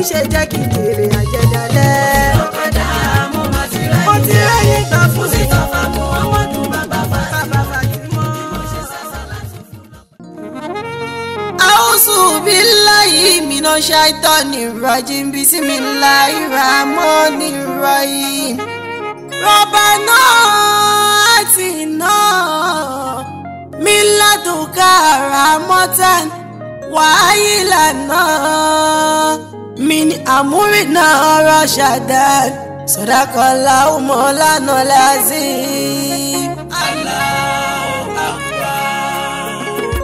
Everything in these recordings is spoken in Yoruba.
ṣe jẹ́ kí n jèrè àjẹdálẹ́. ọ̀kadà mo máa ti mo ti ráyè rẹ́yìn gbà fún sí Mustapha Muhammadu bàbá bàbá Fatima. Fatima. ṣe sásá láti fún lọ. A'udhu billahi minash shaitanir rajim bismillahir rahmanir rahim. Rabbana atina min ladunka rahmatan wa hayyi lana min amrina rashadan. Sadaqallahu mawlanal azim. Allahu Akbar.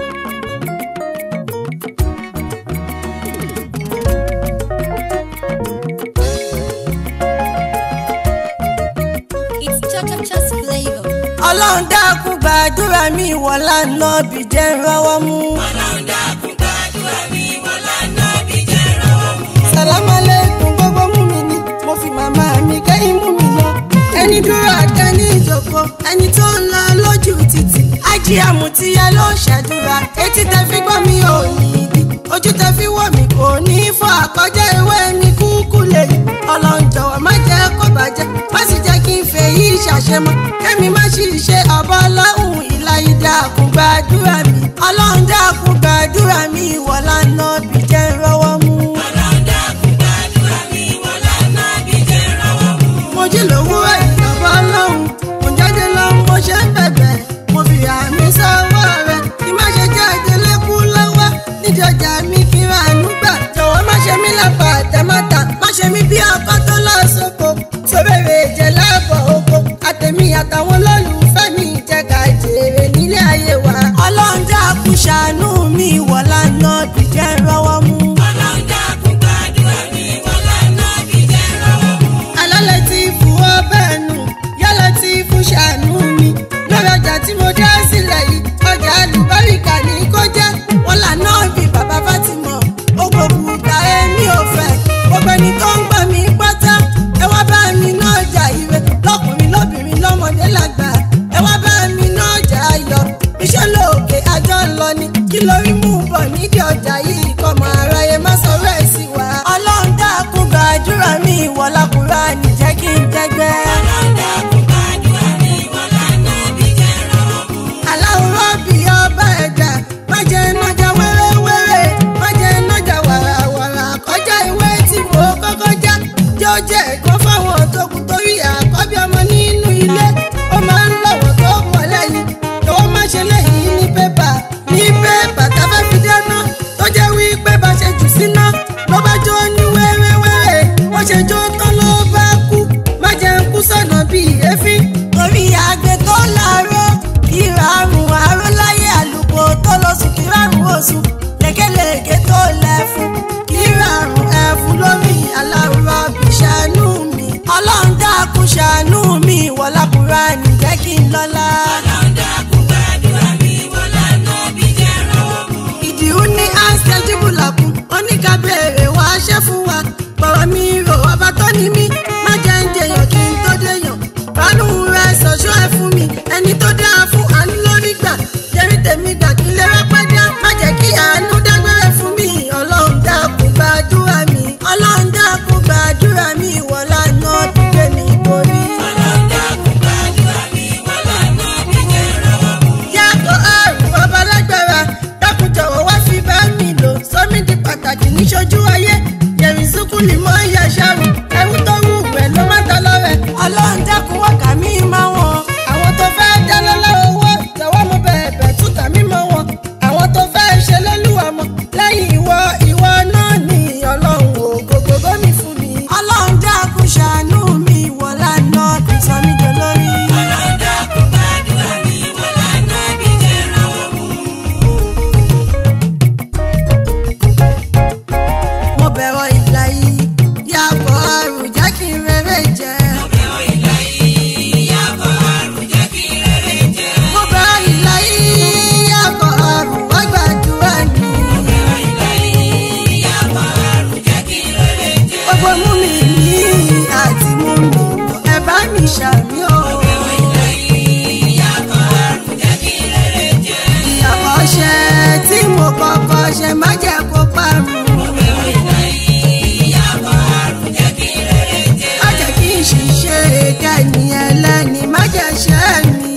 It's Cha-Cha-Cha's flavor. ọlọ́run dákun gbàdúrà mi ìwọ̀n lánà bí jẹ́ rọwọ́ mú. Ọlọ́run dákun gbàdúrà mi wọ́n lánàá bí jẹ́ rọwọ́ mú. sàlámà lẹ́kùn gbogbo mú mi ní mo fi màmá mi kẹ́yìn mú mi lọ. ẹni dúró àtẹ ní ìjòkó ẹni tó ń lọ lójú títì. ájí àmùtíyẹ ló ṣàdúrà etí tẹ fi gbọ́ mi ò ní ìdí ojú tẹ fi wọ̀ mí kò ní í fọ́ àkọjá ìwé mi kúkú lè yí. ọlọ́run jọ̀wọ́ má jẹ́ kó bàjẹ́ má sì jẹ́ kí n fẹ́ yí ṣàṣemọ́ kẹ́mi má sì ṣe ọ̀bọ ọlọ́run ìlà ìdàkùn gbàdúrà mi ọlọ́run dákun gbàdúrà mi ìwọ̀lá náà bí jẹ́ rọwọ́ mú. Ọlọ́run dákun gbàdúrà mi wọ́n lánàá bí jẹ́ rọwọ́ mú. mo jí lówùúrọ̀ ìjọba ọlọ́run mo jáde lọ mo ṣe ń bẹ̀bẹ̀ mo fi àmì sọ́wọ́ rẹ̀ kí má ṣe jẹ́ ìdílé kú lọ́wọ́ nídìí ọjà mi kí n ránú gbà jọ̀wọ́ má ṣe mí lápá àtẹ̀mọ́ta má ṣe mí bí ọkọ tó lọ sóko sóbèrè ìjẹ́ láàbọ̀ oko àtẹ̀mí àtàwọn olólùfẹ́ mi jẹ́ ká jèrè nílé ayé wa. ọlọ́run dákun ṣàánú mi wọ̀lá náà dìjẹ́ rọwọ́ mú. Ọlọ́run dákun gbàdúrà mi wọ́n lánàá bí jẹ́ rọwọ́ mú. alálẹ̀ tí fún ọbẹ̀ nù yálẹ̀ tí fún ṣàánú mi lórí ọjà tí mo dá sílẹ̀ yìí ọjà àlùbáríkà ní kó jẹ́ wọn lànà bí bàbá Fátímọ̀ ogbò bùdá èmi ò fẹ́ gbogbo ẹni tó ń gbà mí pátá ẹ wá bá mi ná ọjà ire lọkùnrin lóbìnrin lọ́mọdé lágbà ẹ wá bá mi ná ọjà ayọ̀ iṣẹ́ lóòkè àjọ ń lọ ni kí lórí mú bọ̀ nídìí ọjà yìí kọ́ mọ aráyé má sọ̀rọ̀ ẹ̀ sí wa ọlọ́run dákun gbàdúrà mi ìwọ̀lá Kùránì jẹ́ kí n jẹ́gbẹ́. Ọlọ́run dákun gbàdúrà mi wọ́n lánàá bí jẹ́ rọwọ́ mú. aláwòrán bí ọba ẹ̀dá má jẹ́ nájà wẹ́rẹ́wẹ́rẹ́ má jẹ́ nájà wàràwàrà kọjá ìwé tí mo kọ́kọ́ já jẹ́ ó jẹ́ ẹ̀kọ́ fáwọn tó kù torí àkọ́bí ọmọ nínú ilé ó máa ń lọ́wọ́ tó pọ̀ lẹ́yìn tọ́wọ́ má ṣe lẹ́yìn ní pépà ní pépà tá a fẹ́ fi dáná tó jẹ́ wípé bá ṣe jù síná ló bá jó ní wẹ́rẹ́wẹ́rẹ́ ó ṣe jó tán ló bá kú má jẹ́ ń kú sọ̀nà bíi èéfín torí àgbẹ̀ tó láàárọ̀ ìràrùn àrọ́láyé àlùkò tó lọ sùn kíràrùn oṣù lékelèké tó lẹ́fun kíràrùn ẹ̀fun lómi aláwùrọ̀ bí ṣàánú mi ọlọ́run dákun ṣàánú mi wọlá Kùránì jẹ́ kí n lọ́lá. Ọlọ́run dákun gbàdúrà mi wọ́n lánàá bí jẹ́ rọwọ́ mú. ìdìrú ní àṣẹjíbù làkún oníkàbẹ̀rẹ̀ wá ṣẹ́ fún wa bọ̀rọ̀ mi rò ọba tó ní mí má jẹ́ ń jẹyàn kí n tó déyàn bánú rẹ ṣọ̀ṣọ́ ẹ fún mi ẹni tó dáa fún àánú lórí gbà jẹ́rí tèmi gbà kí n lè rẹ́pẹ́ dá má jẹ́ kí àánú dágbére fún mi ọlọ́run dákun gbàdúrà mi ọlọ́run dákun gbàdúrà mi ìwọ̀lá náà dìde mi borí. Ọlọ́run dákun gbàdúrà mi wọ́n lánàá bí jẹ́ rọwọ́ mú. yàtọ̀ àrùn ọba lágbára dákun jọ̀wọ́ wá fi bá mi lò sọ́mi di pàtàkì níṣojú ayé yẹ̀rì sùkúlì mọ́ ìyá ṣàrù ẹ̀wù tó wù iṣẹ́ mi.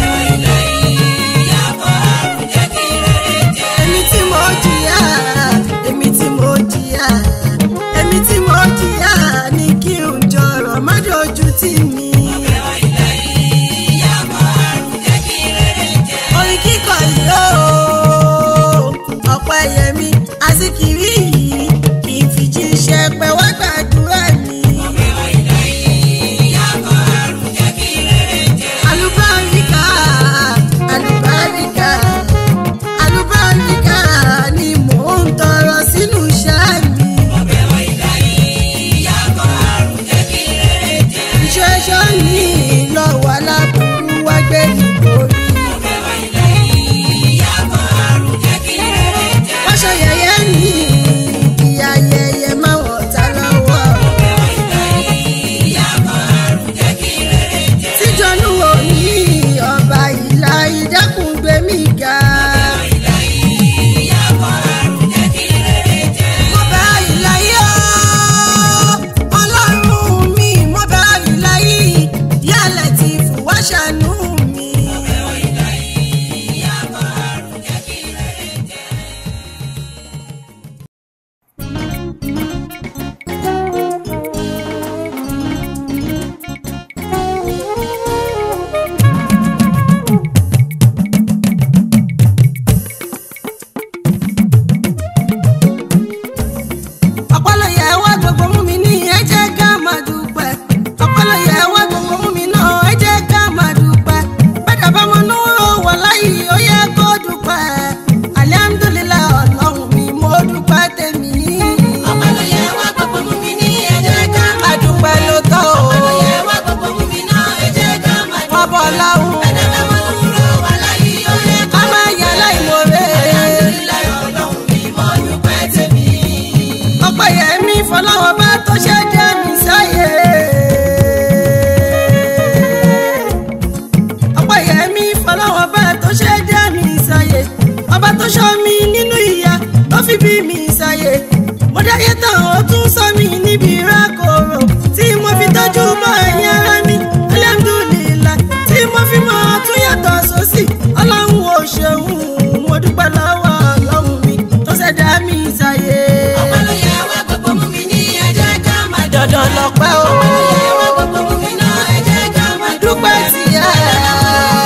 èmi tí mo jìyà èmi tí mo jìyà èmi tí mo jìyà ní kí n jọrọ má dojú tì mí. orin kíkọ yìí ó ọ̀pọ̀ ẹ̀yẹ mi àsìkiri yìí kì í fi jíṣẹ́ pẹ́ wá gbàdúrà mi. alùbáríkà alùbáríkà alùbáríkà ni mò ń tọrọ sínú iṣẹ́ mi. ìṣẹ́ṣọ́ ní lọ́wọ́ aláburú wá gbé nítorí. wọ́n ṣe yẹ̀yẹ́ ní ìyá yẹyẹ máa wọ̀ ta lọ́wọ́. tíjọ́nù wò ní ọba ìlà ìdákùn gbé mi ga. mo bá ìlà yìí ọ́ ọlọ́run mi mo bá ìlà yìí yálẹ̀ tí fùwá ṣàánú mi. ọpọlọyẹ wá gbogbo mú mi ní ẹ jẹ́ ká máa dúpẹ́ ọpọlọyẹ wá gbogbo mú mi náà ẹ jẹ́ ká máa dúpẹ́ bẹ́ẹ̀ bá mo núró wà láyé ó yẹ kó dúpẹ́ alihamudulilayi ọlọ́run mi mo dúpẹ́ tèmi. adúpẹ́ ló tọ́ o wọ́n bọ̀ láwùn a máa yà láìmoore ọpẹ́yẹmí fọláwọ́ bá tó ṣe jẹ́ mi sáyé. ọpẹ́yẹmí fọláwọ́ bá tó ṣe jẹ́ mi sáyé. ọba tó ṣọ́ mi nínú ìyà tó fi bí mi sáyé. mo dáyé tán ó tún sọ mi níbi rákòrò tí mo fi tọ́jú bọ́ ẹ̀yìn ara mi alhamdulillah tí mo fi mọ́ tún yàtọ̀ sósì ọlọ́run ò ṣeun mo dúpẹ́ lọ́wọ́ ọlọ́run mi tó ṣẹ̀dá mi sáyé dandan lọpẹ́ o. dúpẹ́ sí ẹ.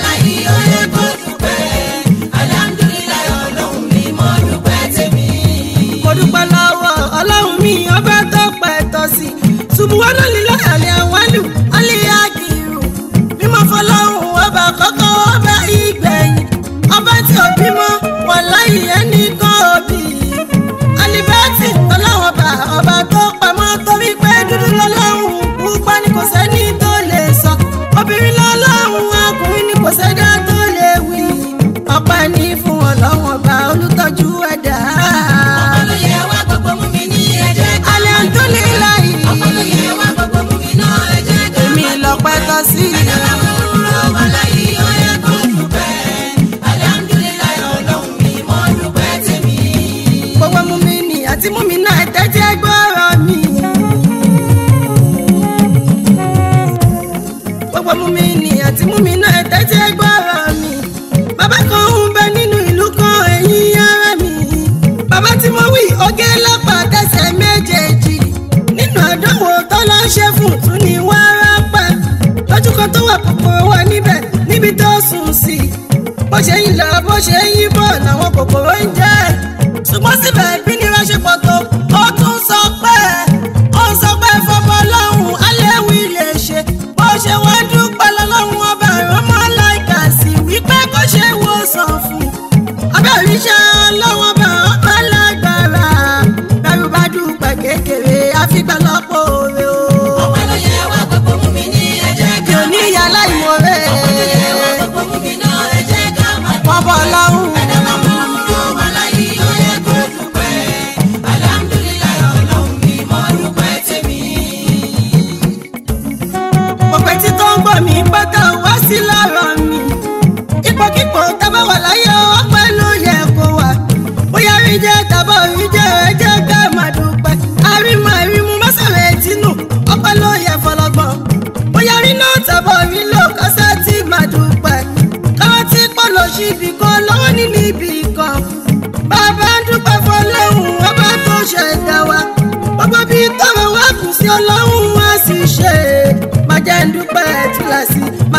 mo dúpẹ́ lọ́wọ́ ọlọ́run mi ọba tó pẹ́ tọ́ sí. ṣùgbọ́n lílọ àlẹ́ àwálù alẹ́ àgìrù. mímọ́ fọlọ́run ọba kọ́kọ́ ọba ìgbẹ̀yìn. ọba tí ò bímọ wọn láyé ẹnì kan òbí. alibẹ́tì ọlọ́run ọba ọba tó pamọ́ torí pé dúdú lọ́lọ́run pupa ni kò sẹ́ni tó lè sọ. obìnrin lọ́lọ́run ọkùnrin ni kò sẹ́dá tó lè wí. ọpẹ́ ní fún ọlọ́run ọba olùtọ́jú ẹ̀dá. alihamdulilayi èmi lọ́pẹ́ tọ́ sí. gbogbo mú mi nì àti mú mi náà tẹ́tí gbọ́rọ̀ mi. gbogbo mú mi nì àti mú mi náà tẹ́tí gbọ́rọ̀ mi. bàbá kan ń bẹ nínú ìlú kan ẹ̀yìn ara mi. bàbá tí mo wí oge lápá tẹsẹ̀ méjèèjì. nínú àdánwò tó lọ ṣe fún tún ní wárápá. lójú kan tó wà kòkòrò wà níbẹ̀ níbi tó sùn sí. bó ṣe ń lọ bó ṣe ń yí bọ̀ làwọn kòkòrò ń jẹ́ ṣùgbọ́n síbẹ̀ bí nira ṣe pọ̀ tó ó tún sọ pé ó sọ pé fọmọ lọ́hùn aléwì lè ṣe bó ṣe wá dúpẹ́ lọ́lọ́hùn ọba ìrọ́mọ́ láìka sí wípé kó ṣe wòsàn fún abẹ́rẹ́ iṣẹ́ ọlọ́wọ́n bá ọba lágbára bẹ́rù bá dúpẹ́ kékeré àfìgbà lọ́pọ̀ òre o. mi ò ní ìyá láìmoore wọ́n bọ̀ lọ́hùn. gbogbo etí tó ń gbọ́ mi pátá wá sí lọ́rọ̀ mi. ipòkípò tábà wà láyé ọpẹ́ ló yẹ kó wà. bóyá rí jẹ́ tàbá rí jẹ́ ẹ jẹ́ ká máa dúpẹ́. àrímọ̀ àrímú mọ́sàrẹ̀ tínú ọpẹ́ ló yẹ fọlọ́gbọ́n. bóyá rí náà tàbá rí lò kọ́sẹ́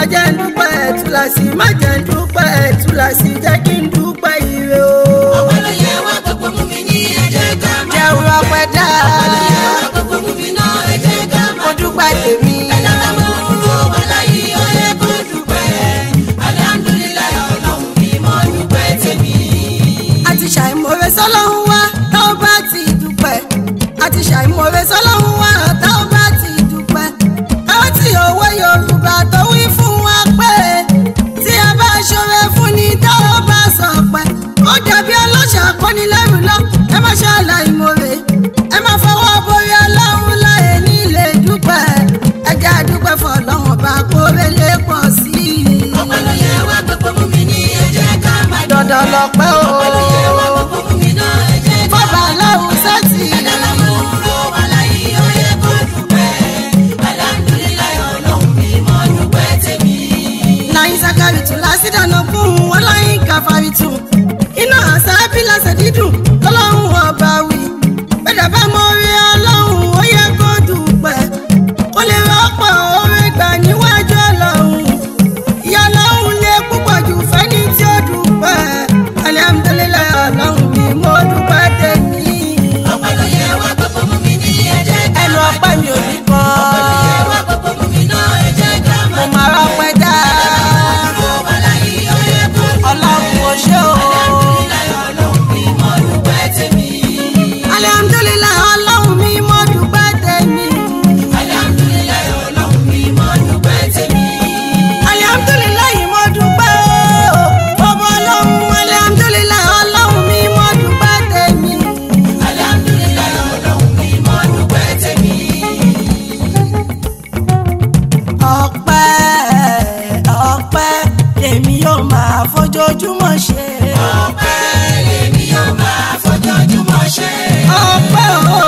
jẹ́ ń dúpẹ́ túláàsì má jẹ́ ń dúpẹ́ túláàsì jẹ́ kí n dúpẹ́ ire o. ọpẹ́ ló yẹ wá gbogbo mú mi ní ẹ jẹ́ ká máa jẹun ọpẹ́ dá ọpẹ́ ló yẹ wá gbogbo mú mi náà ẹ jẹ́ ká mo máa dúpẹ́ tèmi. ẹ̀dá bá mọ̀ ọ́ wà láyé ó yẹ kó dúpẹ́ alihamudulilayi ọlọ́run mi mọ́ dúpẹ́ tèmi. àti ṣàìmọ̀re sọ́lọ́run wá tá ò bá ti dúpẹ́ àti ṣàìmọ̀re sọ́lọ́run wá tá ò bá ti dúpẹ́ káwọ́ tí owó yorùbá tó wí fún wa pé tí a bá ṣọrẹ fún ni tá ò bá sọ pé ó dàbí ọlọ́ṣà kọ́nilẹ́rù lọ ẹ má ṣàlàyé ẹ má fọwọ́ borí ọlọ́run láyé nílé dúpẹ́ ẹ jẹ́ àdúpẹ́ fọlọ́run bá kórè lè pọ̀ sí i. ọpẹ́ ló yẹ wá gbogbo mú mi ní ẹ jẹ́ ká máa dandan lọpẹ́ o. ọpẹ́ ló yẹ wá gbogbo mú mi náà ẹ jẹ́ ká bọ́bá aláwọ̀ sẹ́tì. ẹ̀dá bá mọ̀ ọ́ wà láyé ó yẹ kó dúpẹ́ alihamudulilayi ọlọ́run mi mọ́ dúpẹ́ tèmi. láyé sakari tún lásìdánù fún wọn láyé káfárí tún iná àṣà bílàṣẹ dídùn lọ́lọ́run ọba wí bẹ́ẹ̀ bá mọ orí ọlọ́run ó yẹ kó dúpẹ́ kó lè rọ́pò orí gbà níwájú ọlọ́run ìyá ọlọ́run lè púpọ̀ jù fẹ́ni tí ó dúpẹ́ alihamudulilayi ọlọ́run mi mo dúpẹ́ tèmi ọpẹ́ ló yẹ wá gbogbo mú mi ní ẹ jẹ́ ká ẹnu máa ọpẹ́ mi ò ní kọ́ ọpẹ́ ló yẹ wá gbogbo mú mi náà ẹ jẹ́ ká mo máa máa rọ́pẹ́ dá ọ̀rọ̀ wà láyé ó yẹ kó dúpẹ́. ọlọ́run ò ṣe o. alihamudulilayi ọlọ́run mi mọ́ dúpẹ́ tèmi. alihamudulilayi ọlọ́run mi mo dúpẹ́ tèmi. alihamudulilayi ọlọ́run mi mọ́ dúpẹ́ tèmi. alihamudulilayi mo dúpẹ́ o. ọmọ ọlọ́run alihamudulilayi ọlọ́run mi mo dúpẹ́ tèmi. alihamudulilayi ọlọ́run mi mọ́ dúpẹ́ tèmi. ọpẹ́ ọpẹ́ lèmi yóò máa fojoojúmọ́ ṣe. ọpẹ́ lèmi yóò máa fojoojúmọ́ ṣe. ọpẹ́ o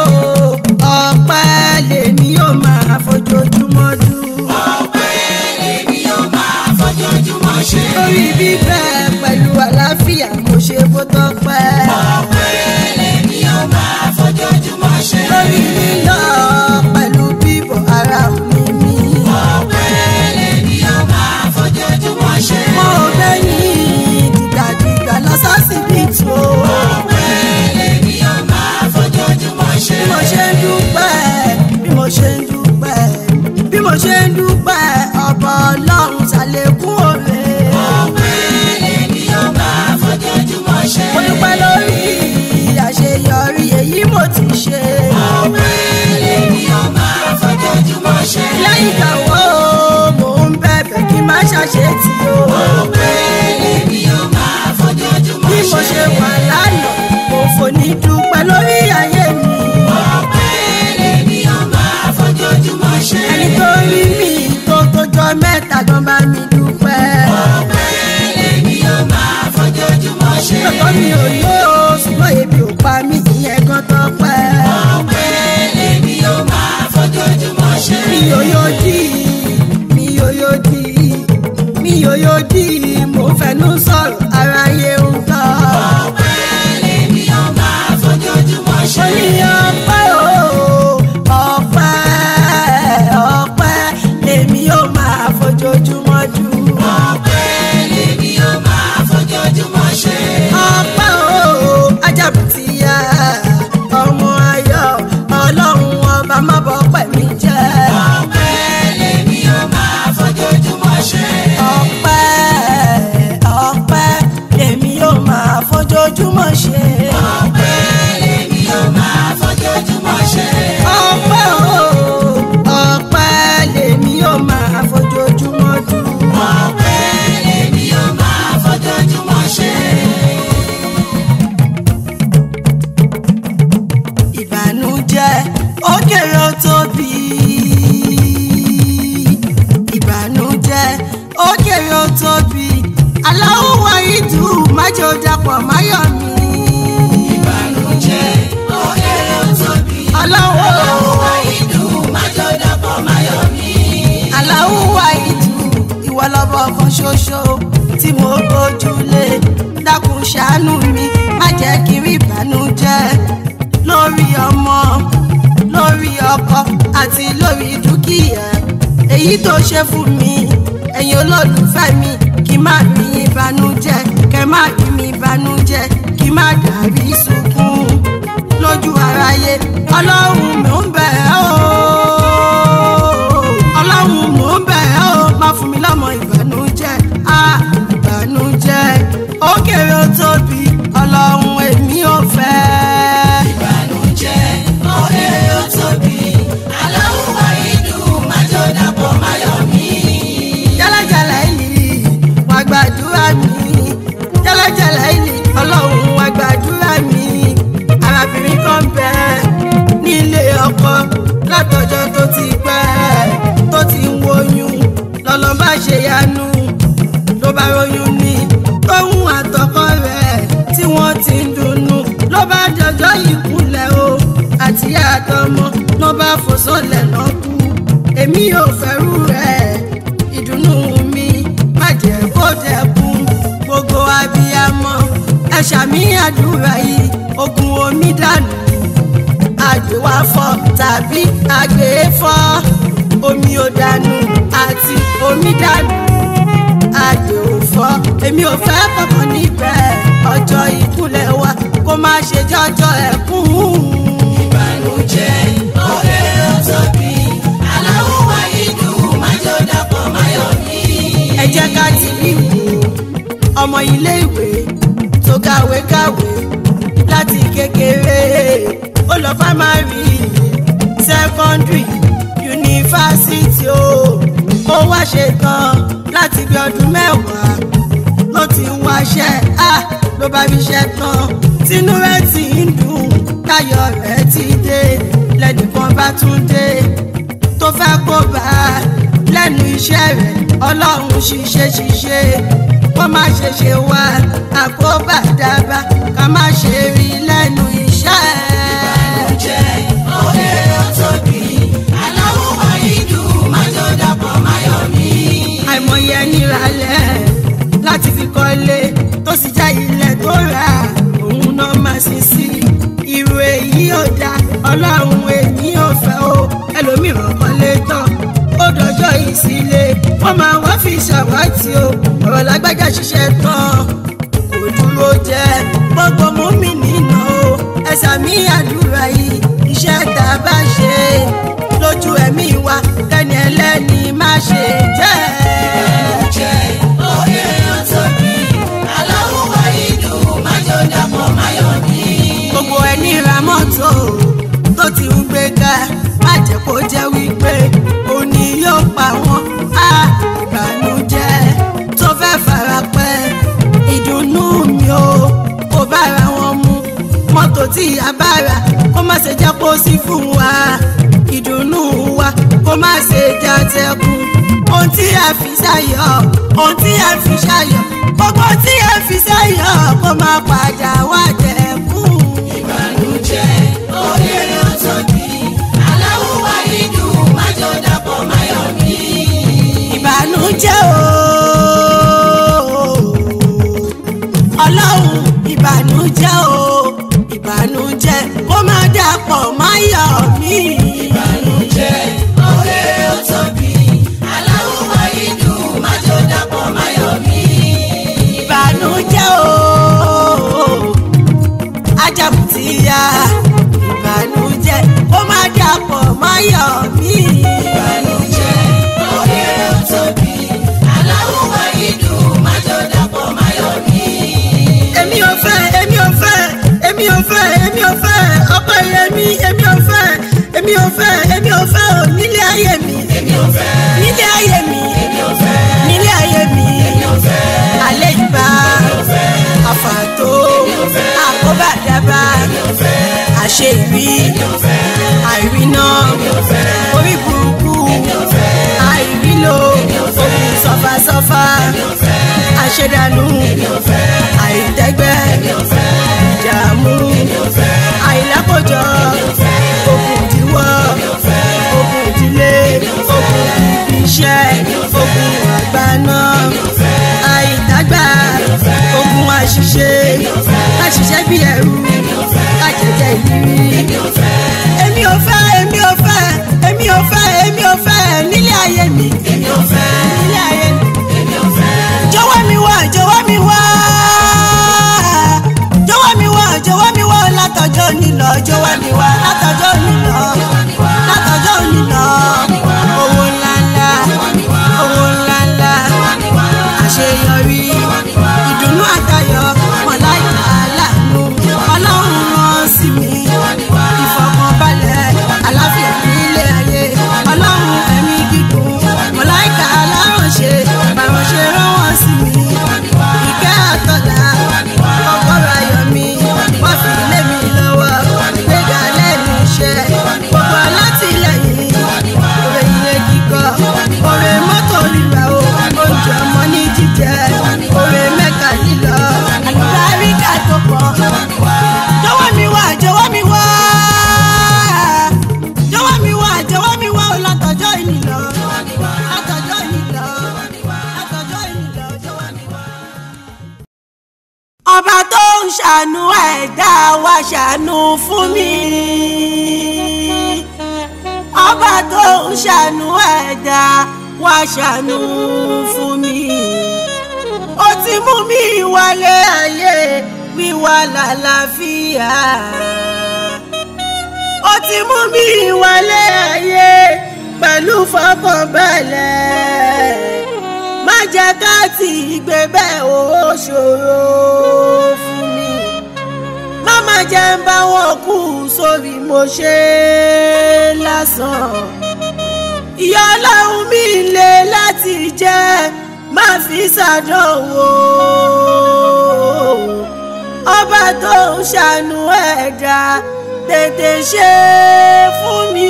ọpẹ́ lèmi yóò máa fojoojúmọ́ dùn. ọpẹ́ lèmi yóò máa fojoojúmọ́ ṣe. lórí bíbẹ́ pẹ̀lú àlàáfíà mo ṣe bó tọ́pẹ́. ọpẹ́ lèmi yóò máa fojoojúmọ́ ṣe. lórí lílọ pẹ̀lú bíbọ̀ ara mi mi. ọpẹ́ lèmi yóò máa fojoojúmọ́ ṣe. mo gbẹ̀yìn dìgbàdìgbà lọ sọ́sibítù o. ọpẹ́ lèmi yóò máa fojoojúmọ́ ṣe. bí mo ṣe ń dúpẹ́ bí mo ṣe ń dúpẹ́ bí mo ṣe ń dúpẹ́ ọ̀bọ̀ ọlọ́run ṣàlékún òre. ọpẹ́ lèmi yóò máa fojoojúmọ́ ṣe. mo dúpẹ́ lórí àṣeyọrí èyí mo ti ṣe. ọpẹ́ lèmi yóò máa fojoojúmọ́ ṣe. lẹ́yìn ìgbàwọ́ mo ń bẹ̀bẹ̀ kí n má ṣàṣetì o. ọpẹ́ lèmi yóò máa fojoojúmọ́ bí ṣe. mo ṣe wà lánàá mo fò ní dúpẹ́ lórí ayé mi. ọpẹ́ lèmi yóò máa fojoojúmọ́ ṣe. ẹni tó rí mi tó tójọ́ mẹ́ta gan bá mi dúpẹ́. ọpẹ́ lèmi yóò máa fojoojúmọ́ ṣe. lọ́kọ́ mi ò yó ṣùgbọ́n ebi ò pa mí ìyẹn gan tọ́pẹ́. ọpẹ́ lèmi yóò máa fojoojúmọ́ ṣe. mi ò yó dì mi ò yó dì mi ò yó dì mo fẹnu sọ̀rọ̀ aráyé ń gbọ́. ọpẹ́ lèmi yóò máa fojoojúmọ́ mo ṣe. ní ọpẹ́ o ọpẹ́ ọpẹ́ lèmi yóò máa fojoojúmọ́ dùn. ọpẹ́ lèmi yóò máa fojoojúmọ́ ṣe. ọpẹ́ o ajábùtì yá ọmọ ayọ̀ ọlọ́run ọba má bọ́ pẹ̀mí jẹ́. ọpẹ́ lèmi yóò máa fojoojúmọ́ ṣe. ọpẹ́ ọpẹ́ lèmi yóò máa fojoojúmọ́ ṣe. ọpẹ́ lèmi yóò máa fojoojúmọ́ ṣe. ọpẹ́ o ọpẹ́ lèmi yóò máa fojoojúmọ́ dùn. ọpẹ́ lèmi yóò máa fojoojúmọ́ ṣe. ìbànújẹ́ ó kéré ó tóbi. ìbànújẹ́ ó kéré ó tóbi. aláwọ̀ wa ìdù májò dapọ̀ máyọ̀ mi. ìbànújẹ́ ó kéré ó tóbi. aláwọ̀ Àwọn ìdùn májò dàpọ̀ máyọ̀ mi. aláwọ̀ wa ìdù ìwọ lọ́bọ̀ kan ṣoṣo tí mo gbójúlé dákun ṣàánú mi má jẹ́ kí n rí ìbànújẹ́ lórí ọmọ lórí ọkọ àti lórí dúkìá èyí tó ṣe fún mi ẹ̀yin olólùfẹ́ mi kí má rí ìbànújẹ́ kẹ́ má rí mi ìbànújẹ́ kí má dàrí sunkún lójú aráyé ọlọ́run mò ń bẹ̀ ẹ́ o ọlọ́run mò ń bẹ̀ ẹ́ o má fún mi lọ́mọ ìbànújẹ́ á ìbànújẹ́ ó kéré ó tóbi ọlọ́run èmi ò fẹ́. ìbànújẹ́ ọ̀rẹ́ ó tóbi aláwọ̀ ìdùn májò dàpọ̀ máyọ̀ mí. jálajàlá ìlì wà gbàdúrà mi jálajàlá ìlì ọlọ́run wà gbàdúrà mi arábìnrin kan bẹ nílé ọkọ látọjọ́ tó ti pẹ́ tó ti ń woyún lọ́lọ́ bá ṣe yanu ló bá royún ní tóun àtọkọ rẹ̀ tí wọ́n ti ń dunnú ló bá dọjọ́ ìkúnlẹ̀ o àti àtọmọ ló bá fò sọ́lẹ̀ náà kú èmi ò fẹ́rù rẹ̀ ìdùnnú mi má jẹ́ kó dẹkùn gbogbo abiyamọ ẹ ṣàmì àdúrà yìí ogun omi dànù àgbéwáfọ tàbí àgbéfọ omi ò dànù àti omi dànù àgbè ò fọ èmi ò fẹ́ kankan níbẹ̀ ọjọ́ ìkúnlẹ̀ wa kó má ṣe jọjọ́ ẹkún. ìbànújẹ́ ọ̀rẹ́ ó tóbi aláwọ̀ ìdùn májò dàpọ̀ máyọ̀ mí. ẹ jẹ́ ká ti rí wò ọmọ ilé ìwé tó kàwé kàwé láti kékeré ó lọ fámárì sẹ́kọ́ndírì yunifásitì o ó wá ṣetán láti bí ọdún mẹ́wàá ló ti ń wáṣẹ́ á ló bá fi ṣẹ́ tán tínú rẹ̀ ti ń dùn táyọ̀ rẹ̀ ti dé lẹ́nìkan bá tún dé tó fẹ́ kó bá a lẹ́nu iṣẹ́ rẹ̀ ọlọ́run ṣiṣẹ́ ṣiṣẹ́ kó má ṣe ṣe wá àkóbá dábàá ká má ṣe rí lẹ́nu iṣẹ́. ìbànújẹ́ ọ̀rẹ́ ó tóbi aláwọ̀ ìdùn májò dàpọ̀ máyọ̀ mí. àìmọye ẹni ralẹ̀ láti fi kọ́lé tó sì já ilẹ̀ tó rà òun náà máa sì sí irú èyí ò dá ọlọ́run èyí ò fẹ́ o ẹlòmíràn kọ́lé tán ó dọjọ́ ìsílẹ̀ wọ́n máa wá fi ṣàwátì o ọ̀rọ̀ lágbájá ṣiṣẹ́ tán kò dúró jẹ́ gbogbo mọ́mí nínà o ẹ̀sà mi àdúrà yìí iṣẹ́ tá a bá ṣe lójú ẹ̀mí wa kẹ́ni ẹlẹ́ni má ṣe jẹ́. ìbànújẹ́ ọ̀rẹ́ ó tóbi aláwọ̀ ìdùn májò dàpọ̀ máyọ̀ mí. gbogbo ẹni ra mọ́tò tó ti ń gbé ká má jẹ́ kó jẹ́ wípé òní yóò pa wọ́n á ìbànújẹ́ tó fẹ́ fara pẹ́ ìdùnnú mi ò kò bára wọn mu mọ́tò tí a bá rà kó má ṣe jẹ́ kó sí fún wa ìdùnnú wa kó má ṣe já tẹkùn ohun tí a fi ṣayọ̀ ohun tí a fi ṣayọ̀ gbogbo tí a fi ṣayọ̀ kó má padà wá dẹkùn. ìbànújẹ́ ọ̀rẹ́ ó tóbi aláwọ̀ ìdùn májò dàpọ̀ máyọ̀ mí. ìbànújẹ́ o ọlọ́run ìbànújẹ́ o ìbànújẹ́ kó má dàpọ̀ máyọ̀ mí. ìbànújẹ́ ọ̀rẹ́ ó tóbi aláwọ̀ ìdùn májò dàpọ̀ máyọ̀ mí. ìbànújẹ́ o ajabutiya ìbànújẹ́ kó má dàpọ̀ máyọ̀ mí. ìbànújẹ́ ọ̀rẹ́ ó tóbi aláwọ̀ ìdùn májò dàpọ̀ máyọ̀ mí. èmi ò fẹ́ èmi ò fẹ́ èmi ò fẹ́ èmi ò fẹ́ ọkọ yẹmi èmi ò fẹ́ èmi ò fẹ́ èmi ò fẹ́ ò nílé ayé mi èmi ò fẹ́ nílé ayé mi èmi ò fẹ́ nílé ayé mi èmi ò fẹ́ alẹ́ ìgbà àfàtó àkóbàdàbà àṣeyìí àìríná orí burúkú àìrílò òkú sọfàsọfà àṣedànù àìtẹ́gbẹ́ ìdààmú àìlákòjọ òkú ìdíwọ́ òkú ìdílé òkú ibi iṣẹ́ òkú àgbàná àìdágbà ogun àṣìṣe àṣìṣe bí ẹrú àjẹjẹ ìrírí èmi ò fẹ́ èmi ò fẹ́ èmi ò fẹ́ èmi ò fẹ́ nílé ayé mi èmi ò fẹ́ nílé ayé mi àṣeyọrí ìdùnnú àtayọ̀ mọ̀láìkà aláàánú ọlọ́run rán sí mi ìfọkànbalẹ̀ àláfíà nílé ayé ọlọ́run ẹ̀mí gígùn mọ̀láìkà aláránṣẹ́ bàránṣẹ́ rán wọ́n sí mi ìkẹ́ àtọ́lá ọgọ́rọ̀ ayọ̀ mi wọ́n fi lé mi lọ́wọ́ gbéga lẹ́nu iṣẹ́ gbogbo alátìlẹyìn òwe ilé kíkọ́ òwe mọ́tò rírà o oúnjẹ ọmọ ní jíjẹ òwe mẹ́ka lílọ àlùbáríkà tó pọ̀ jọ̀wọ́ mi wá jọ̀wọ́ mi wá jọ̀wọ́ mi wá jọ̀wọ́ mi wá o látọjọ́ ìní lọ látọjọ́ ìní lọ látọjọ́ ìní lọ jọ̀wọ́ mi wá. ọba tó ń ṣàánú ẹ̀dá wa ṣàánú fún mi ọba tó ń ṣàánú ẹ̀dá wa ṣàánú fún mi ó ti mú mi wálé ayé wíwá lálàáfíà ó ti mú mi wálé ayé pẹ̀lú fọkànbalẹ̀ má jẹ́ ká ti gbé bẹ́ẹ̀ ó ṣòro fún mi má má jẹ́ ń bá wọn kú sórí mo ṣe lásán ìyá ọlọ́run mi le láti jẹ́ má fi ṣàdánwò ọba tó ń ṣàánú ẹ̀dá tètè ṣe fún mi.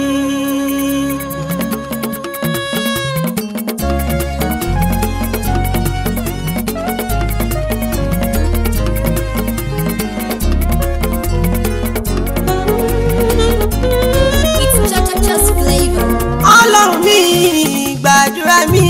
It's Cha Cha Cha's flavor. ọlọ́run mi gbàdúrà mi.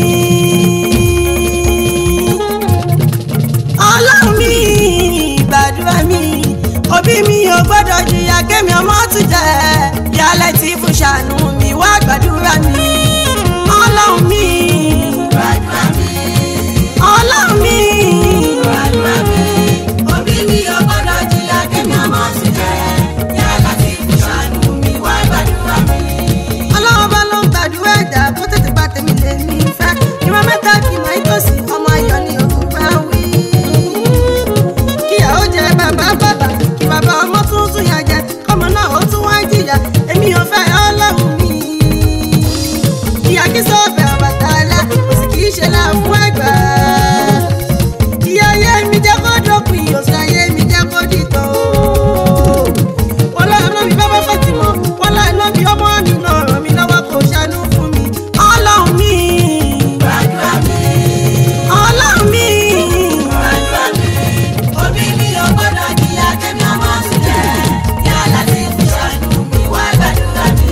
ọlọ́run mi gbàdúrà mi. òbí mi ò gbọ́dọ̀ jìyà kémi ọmọ tún jẹ́ ìyálẹ̀ tí fún ṣàánú mi wá gbàdúrà mi. ọlọ́run mi Gbàdúrà mi, ọlọ́run mi gbàdúrà mi. Òbí mi ò gbọ́dọ̀ jìyà kémi ọmọ sí jẹ́. Yàrá tí kò ṣàánú mi wá gbàdúrà mi. ọlọ́run bá ló ń gbàdúrà ẹ̀dá kó tètè bá tèmi lè ní ìfẹ́ ìwọ mẹ́ta kì í mọ ìtòsí ọmọ ayọ̀ ni òun bá wí. kíyàwó jẹ bàbá bàbá kí bàbá ọmọ tún tún yà jẹ kọ́mọ náà ó tún wá jìyà èmi ò fẹ́ ọlọ́run mi. ìyá kí sọ́ọ̀bẹ̀ Ọbàtálá kò sì kì í ṣe là fún ẹ̀gbá. ìyá ayé mi jẹ́ kó dópin òsì ayé mi jẹ́ kó dìtò wọ́n lọ́ọ́ náà mi bá bá fẹ́ ti mọ̀ wọ́n lọ́ọ́ náà mi ọmọ mi náà ràn mí lọ́wọ́ kó ṣàánú fún mi. ọlọ́run mi Gbàdúrà mi, ọlọ́run mi gbàdúrà mi. Òbí mi ò gbọ́dọ̀ jìyà kémi ọmọ sí jẹ́. Yàrá tí kò ṣàánú mi wá gbàdúrà mi.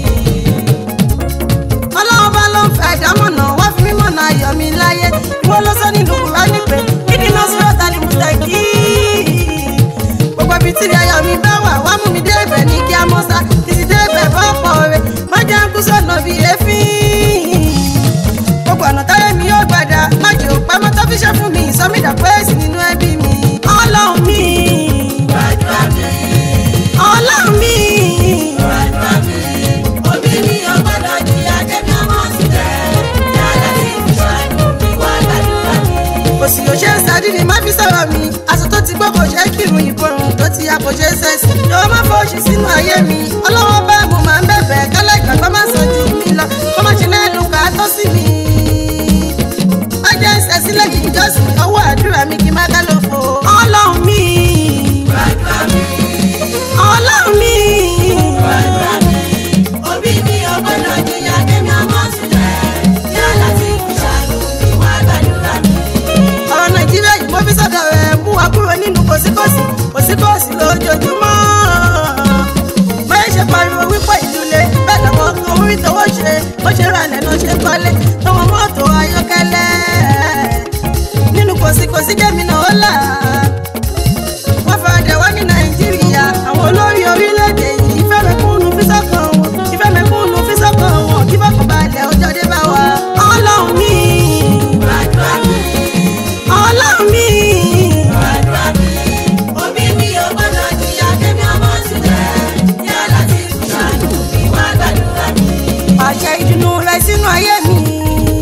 ọlọ́run bá ló ń fẹ́ ìdámọ̀nà wá fi mí mọ̀nà ayọ̀ mi láyé ìwọ ló sọ nínú Kùránì pé kí ni nọ́sírọ̀ ta ni mo tẹ̀ kí. gbogbo ibi tí ayọ̀ mi bá wà wá mú mi dé ibẹ̀ ní kí á mọ́ sá títí dé ibẹ̀ bá pọ̀ rẹ̀ má jẹ́ ń kú sọ̀nà bíi èéfín. gbogbo ọ̀nà táyé mi yóò gbàdá má jẹ́ òpá mọ́tò fi ṣe fún mi ìsọmídà pẹ́ẹ́sì nínú ẹbí mi. ọlọ́run mi Gbàdúrà mi, ọlọ́run mi gbàdúrà mi. Òbí mi ò gbọ́dọ̀ jìyà kémi ọmọ sí jẹ́. Yàrá tí kò ṣàánú mi wá gbàdúrà mi. kò sì yóò ṣe é sáré ni má fi sọ̀rọ̀ mi aṣọ tó ti gbọ́ kò ṣe é kírun ìborùn tó ti ya kò ṣe é sẹ́sì jọ̀wọ́ má fọ́ òṣì sínú ayé mi ọlọ́wọ́ bá mo máa ń bẹ̀bẹ̀ kálẹ̀ ìgbàgbọ́ má sọ ju mi lọ kó má ṣe lẹ́nu ká tó sí mi. má jẹ́ ẹsẹ̀ sílẹ̀ kí n jọ́sìn ọwọ́ àdúrà mi kí n má ká ló fò. ọlọ́run mi Gbàdúrà mi, ọlọ́run mi gbàdúrà mi. Òbí mi ò gbọ́dọ̀ jìyà kémi ọmọ sí jẹ́. Yàrá tí kò ṣàánú mi wá gbàdúrà mi. ọ̀rọ̀ nàìjíríà yìí mo fi sọ́dọ̀ rẹ̀ mú wa kúrò nínú kòsíkòsí kòsíkòsí lójoojúmọ́. báyìí ṣe pariwo wípé ìlú le bẹ́ẹ̀ lọ́wọ́ kan orí tọwọ́ ṣe bó ṣe ra ilẹ̀ náà ṣe kọ́lé tọwọ́ mọ́tò ayọ́kẹ́lẹ́. nínú kòsíkòsí jẹ́mi náà ó là. wọ́n fẹ́rẹ̀ wá ní nàìjíríà àwọn olórí orílẹ̀-èdè yìí ìfẹ́ mẹ́kúnnù fi sọ́kàn wọn ìfẹ́ mẹ́kúnnù fi sọ́kàn wọn kí bọ́kàn balẹ̀ ọjọ́ dé bá wa. ọlọ́run mi Gbàdúrà mi, ọlọ́run mi. gbàdúrà mi. Òbí mi ò gbọ́dọ̀ jìyà kémi ọmọ sí jẹ́. Yàrá tí kò ṣàánú mi wá gbàdúrà mi. pàṣẹ ìdùnnú rẹ sínú ayé mi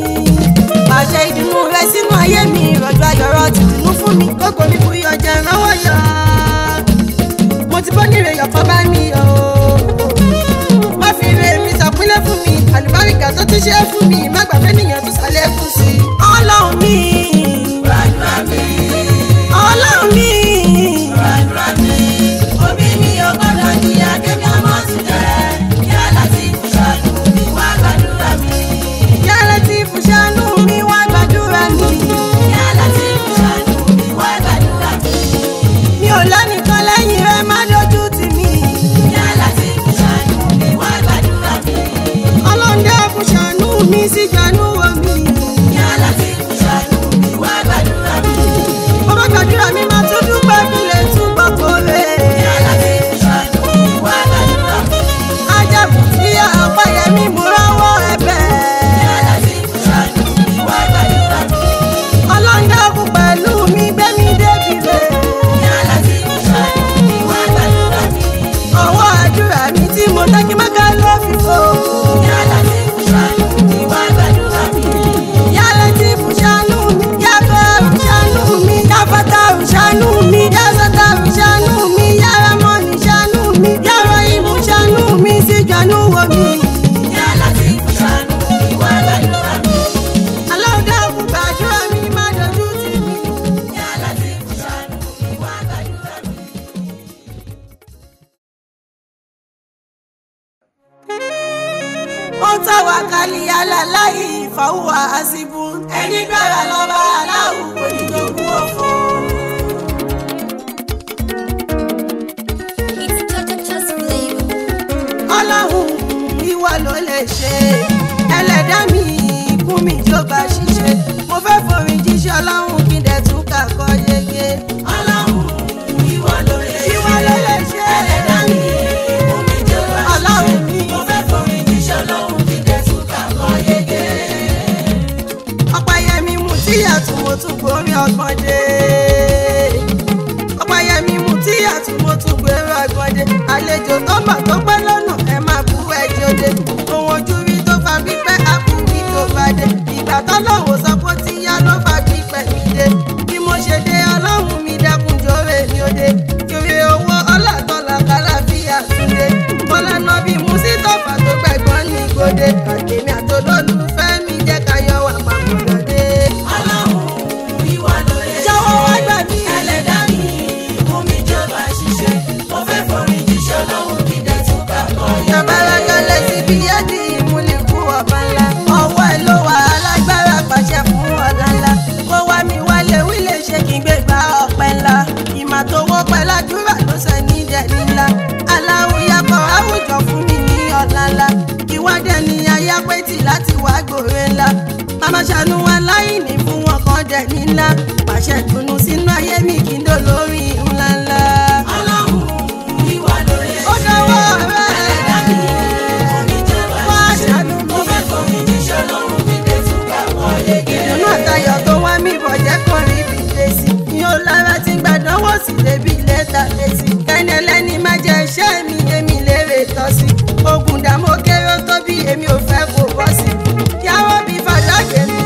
fún mi má gbàgbé nìyẹn tó ṣàlékún sí i. ọlọ́run mi gbàdúrà mi ọlọ́run mi gbàdúrà mi òbí mi ò gbọ́dọ̀ jìyà kémi ọmọ tún jẹ yá láti ṣàánú mi wá gbàdúrà mi yàrá tí fúnṣánú mi wá gbàdúrà mi. yá láti ṣàánú mi wá gbàdúrà mi mi ò lẹ́nìkan lẹ́yìn rẹ má dojú tì mí. yá láti ṣàánú mi wá gbàdúrà mi ọlọ́run dẹ́ fúnṣánú mi sí gbanú wo mi. yá láti ṣàánú mi wá gbàdúrà mi mo bá gbàdúrà mi máa tún dúpẹ́ kí lè túbọ̀ kórè. yá láti ṣàánú mi wá gbàdúrà mi ajabu tí ọ̀pọ̀ yẹn mi mú rọ́wọ́ ẹ̀bẹ̀. yá láti ṣàánú mi wá gbàdúrà mi ọlọ́run dákun pẹ̀lú mi gbé mi débi rẹ̀. yá láti ṣàánú mi wá gbàdúrà mi. ọwọ́ àdúrà mi tí mo tẹ́ kí má ká ló fi fò. Yálà tí kò ṣàánú mi wá gbàdúrà mi. yálà tí fúnṣánú mi yàgbọ́ ṣánú mi yàfọ́tà ṣánú mi yàsọ́tà ṣánú mi yàrá mọ́ni ṣánú mi yàrá ìmú ṣánú mi sí gbanú wo mi. Yálà tí kò ṣàánú mi wá gbàdúrà mi. ọlọ́run dákun gbàdúrà mi má dojú tì mí. Yálà tí kò ṣàánú mi wá gbàdúrà mi. ó tàwa kálí aláláyé ìfọwọ́ àṣìbù ẹni gbára lọ́ba aláwọ̀ onídògún ọ̀fọ̀. It's Cha Cha Cha's flavor. ọlọ́run ìwọ ló lè ṣe ẹlẹ́dá mi kún mi tó bá ṣiṣẹ́ mo fẹ́ forin jíṣẹ́ ọlọ́run kí n dẹ̀ tún kàkọ́ yege. Ọlọ́run ìwọ ló lè ṣe. ìwọ ló lè ṣe Ẹlẹ́dá mi, omi jọba ọlọ́run ṣiṣẹ́. mi. Mo fẹ́ forin jíṣẹ́ Ọlọ́run kí dẹ̀ tún kàkọ́ yege. ọ̀pẹ̀yẹmí mu tí àtúmọ̀ tún gbórí ọgbọ́n dé. ọ̀pẹ̀yẹmí mu tí àtúmọ̀ tún gbórí ọgbọ́n dé. àlejò tó bà tó pẹ́ lọ́nà ẹ máa bú ẹjọ́ dé. ohun ojú rí tó fa pípẹ́ àkùnrin tó bá dé. ìgbà tọ́lọ́wọ́ sọ pé ó ti yá ló fa pípẹ́ mi dé. bí mo ṣe dé ọlọ́run mi dákun jọ̀wé mi ó dé. kiri owó ọlọ́tọ̀lá kálàfíà túnde. bọ́lá náà bí musítọ́fà tó gbẹ̀gbọ́n ní gbòde. àtẹ̀mí àtolólùfẹ́ mi jẹ́ ká yọ wà papọ̀ lọ́dẹ. Ọlọ́run ìwọ ló lè ṣe. jọ̀wọ́ wá gbà mí. Ẹlẹ́dá mi, omi jọba ṣiṣẹ́. Mo fẹ́ forin jíṣẹ́ Ọlọ́run kí dẹ̀ tún kàkọ́ yege. Tabalagale síbi yẹ́dì ìmúlikú ọba ńlá. Ọwọ́ ẹ̀ ló wà alágbára pàṣẹ fún ọ̀la ńlá. Kó wá mi wálé wí lè ṣe kí n gbé gba ọ̀pẹ ńlá. Ìmọ̀ tó wọ́ pẹ́ ládùúrà ló sọ ní dẹ̀ni ńlá. Aláwùyapọ̀ àwùjọ fún mi ní ọ̀la ńlá. Ìwádẹ́ ni ayápẹ́tì láti wá gbòòrè ńlá. Màmá ṣàánú aláìní fún wọn kan dẹ̀ni ńlá. Pàṣẹ dùnú sínú ayé mi kí n dò lórí ńlá ńlá. Ọlọ́run ìwọ ló lè Ó ṣe. dọwọ́ rẹ̀. Ẹlẹ́dá mi, omi jọba Wá ṣiṣẹ́. ṣàánú mi. Mo fẹ́ forin jíṣẹ́ Ọlọ́run kí dẹ̀ tún kàkọ́ yege. ìdùnnú àtayọ̀ tó wá mí bọ̀ jẹ́ kàn rí ibi lẹ́sí. mi ò lára tí gbàdánwò sí débi lẹ́tà lẹ́sí. kẹ́ni ẹlẹ́ni má jẹ iṣẹ́ mi èmi lérè tọ́ sí. ogun dààmú kéré tó bí èmi ò fẹ́ kó bọ́ sí. yàwó bí fàdákẹ́ mi.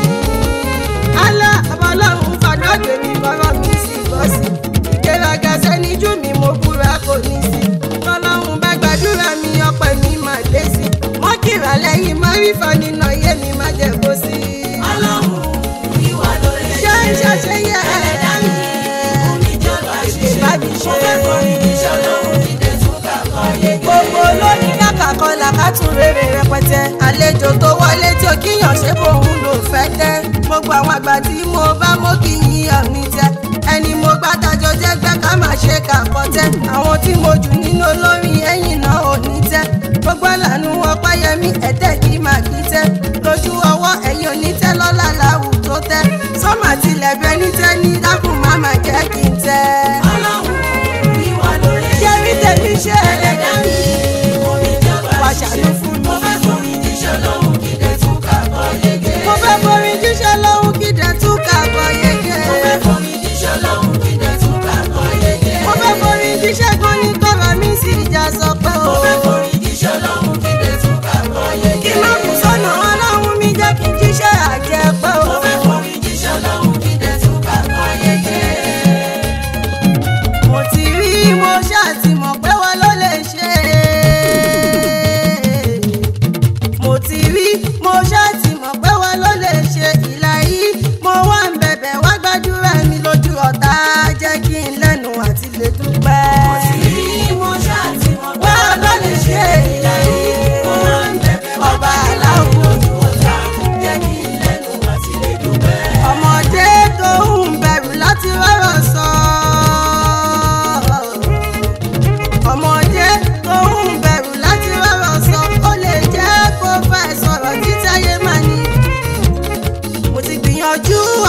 alá ọmọlọ́run fàdákẹ́ mi bọ́rọ̀ mi sì bọ́ sí. ìgbéraga sẹ́nijú mi mo búra kò ní sí. tọ́lọ́run bá gbàdúrà mi ọpẹ́ mi máa dé sí. mọ́kìrà lẹ́yìn mọ́rífà nínú ayé mi má jẹ́ kó sí. Ọlọ́run ìwọ ló lè ṣé ṣe. ṣàṣeyẹ Ẹlẹ́dá mi, omi jọba ṣiṣẹ́. bá mi ṣe. Mo fẹ́ forin jíṣẹ́ Ọlọ́run kí dẹ̀ tún kàkọ́ yege. gbogbo olórí kàkà kan làkàtún rere rẹpẹtẹ àlejò tó wọlé tí ó kíyàn ṣe bòun ló fẹ́ tẹ́ gbogbo àwọn àgbà tí mo bá mọ́ kí yíyan ní tẹ́ ẹni mo gbá tajọ jẹ́gbẹ́ ká má ṣe kàkọ́ tẹ́ àwọn tí mo jù nínú olórin ẹ̀yìn náà ò ní tẹ́ gbogbo àlànà ọpáyẹmí ẹ̀tẹ́ kí má kí tẹ́ lójú ọwọ́ ẹ̀yìn onítẹ́ lọ́la làwù tó tẹ́ sọ́mà tilẹ̀ bẹ ní tẹ́ ní dákùn má má jẹ́ kí n tẹ́ Ọlọ́run ìwọ ló lè ṣe. jẹ́rí tèmi ṣe Ẹlẹ́dá mi, omi jọba Wá ṣiṣẹ́. ṣàánú fún mi. Mo fẹ́ forin jíṣẹ́ Ọlọ́run kí dẹ̀ tún kàkọ́ yege. mo fẹ́ forin jíṣẹ́ lọ́hùn kí dẹ̀ tún kàbọ̀ yege. Mo fẹ́ forin jíṣẹ́ Ọlọ́run kí dẹ̀ tún kàkọ́ yege. mo fẹ́ forin jíṣẹ́ kan ní kọ́rọ̀ mi sì já sọ pé o. Mo fẹ́ forin jíṣẹ́ Ọlọ́run kí dẹ̀ tún kàkọ́ yege. kí má kú sọ́nà ọlọ́run mi jẹ́ kí n jíṣẹ́ àjẹpẹ́ o. Mo fẹ́ forin jíṣẹ́ Ọlọ́run kí dẹ̀ tún kàkọ́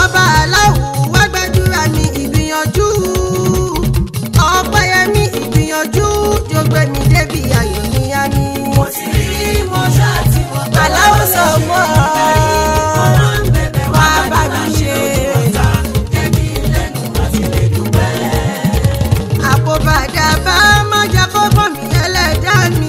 ọba aláwù wá gbàdúrà mi ìgbìyànjú ọpẹ́yẹmí ìgbìyànjú jogbe mi débi ayọ̀ mi yá mi. mo ti rí mo ṣáà tí mo gbà aláwọ̀ sọ mọ́ mo máa ń bẹ̀bẹ̀ wá wá bá mi ṣe. débi lẹ́nu àti lè dúpẹ́. àpòbàdà bá má jẹ́ kó bọ̀ mí ẹlẹ́dàá mi.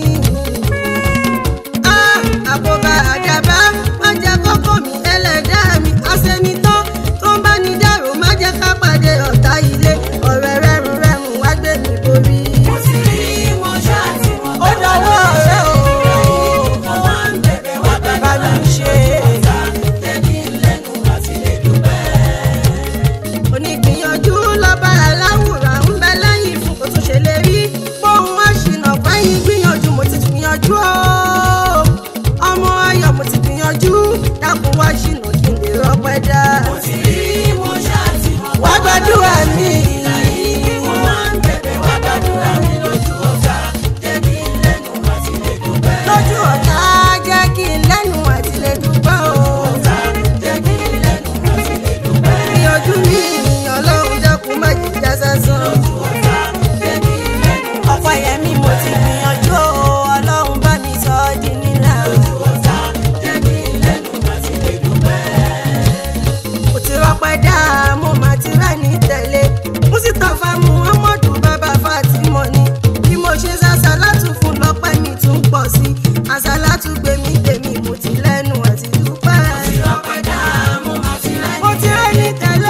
Ah, àpòbàdà bá má jẹ́ kó bọ̀ mí ẹlẹ́dàá mi. àṣẹnitán tó ń bá ní dàrú má jẹ́ ká pàdé ọ̀tá ilé ọ̀rẹ́ rẹ́rùn rẹ́rùn wá gbé mi borí. mo ti rí mo ṣáà tí mo ó gbà dọwọ́ rẹ o. mo máa ń bẹ̀bẹ̀ wá bá mi ṣe. débi lẹ́nu àti lè dúpẹ́. onígbìyànjú lọ́ba aláwùrán ń bẹ lẹ́yìn fún kò tún ṣe lè rí bóun wá ṣìnà fẹ́yìn gbìyànjú mo ti gbìyànjú o ọmọ ayọ̀ mo ti gbìyànjú dákun wá ṣìnà kí n lè rọpẹ́ dá. mo ti rí mo ṣáà tí mo gbà wá gbàdúrà mi mo máa ń bẹ̀bẹ̀ wá gbàdúrà mi lójú ọ̀tá débi lẹ́nu àti lè dúpẹ́. lójú ọ̀tá jẹ́ kí n lẹ́nu àti lè dúpẹ́ o. débi lẹ́nu àti lè dúpẹ́. gbìyànjú mi ọlọ́run dákun má jìjà sásán. débi lẹ́nu ọ̀pọ̀ yẹmi mo ti gbìyànjú o ọlọ́run bá mi sọ ọ́ di nílà. ọ̀tá débi lẹ́nu àti lè dúpẹ́. mo ti rọpẹ́ dá mo máa ti rà ní tẹ̀lé mustapha muhammadu bàbá fatima ni bí mo ṣe ṣàṣàlátù fún lọ́pẹ́ mi tún pọ̀ sí àṣàlátù gbèmí gbèmí mo ti lẹ́nu àti dúpẹ́. ọpẹ́ dá mo máa ti rẹ́ mo ti rà ní tẹ̀lé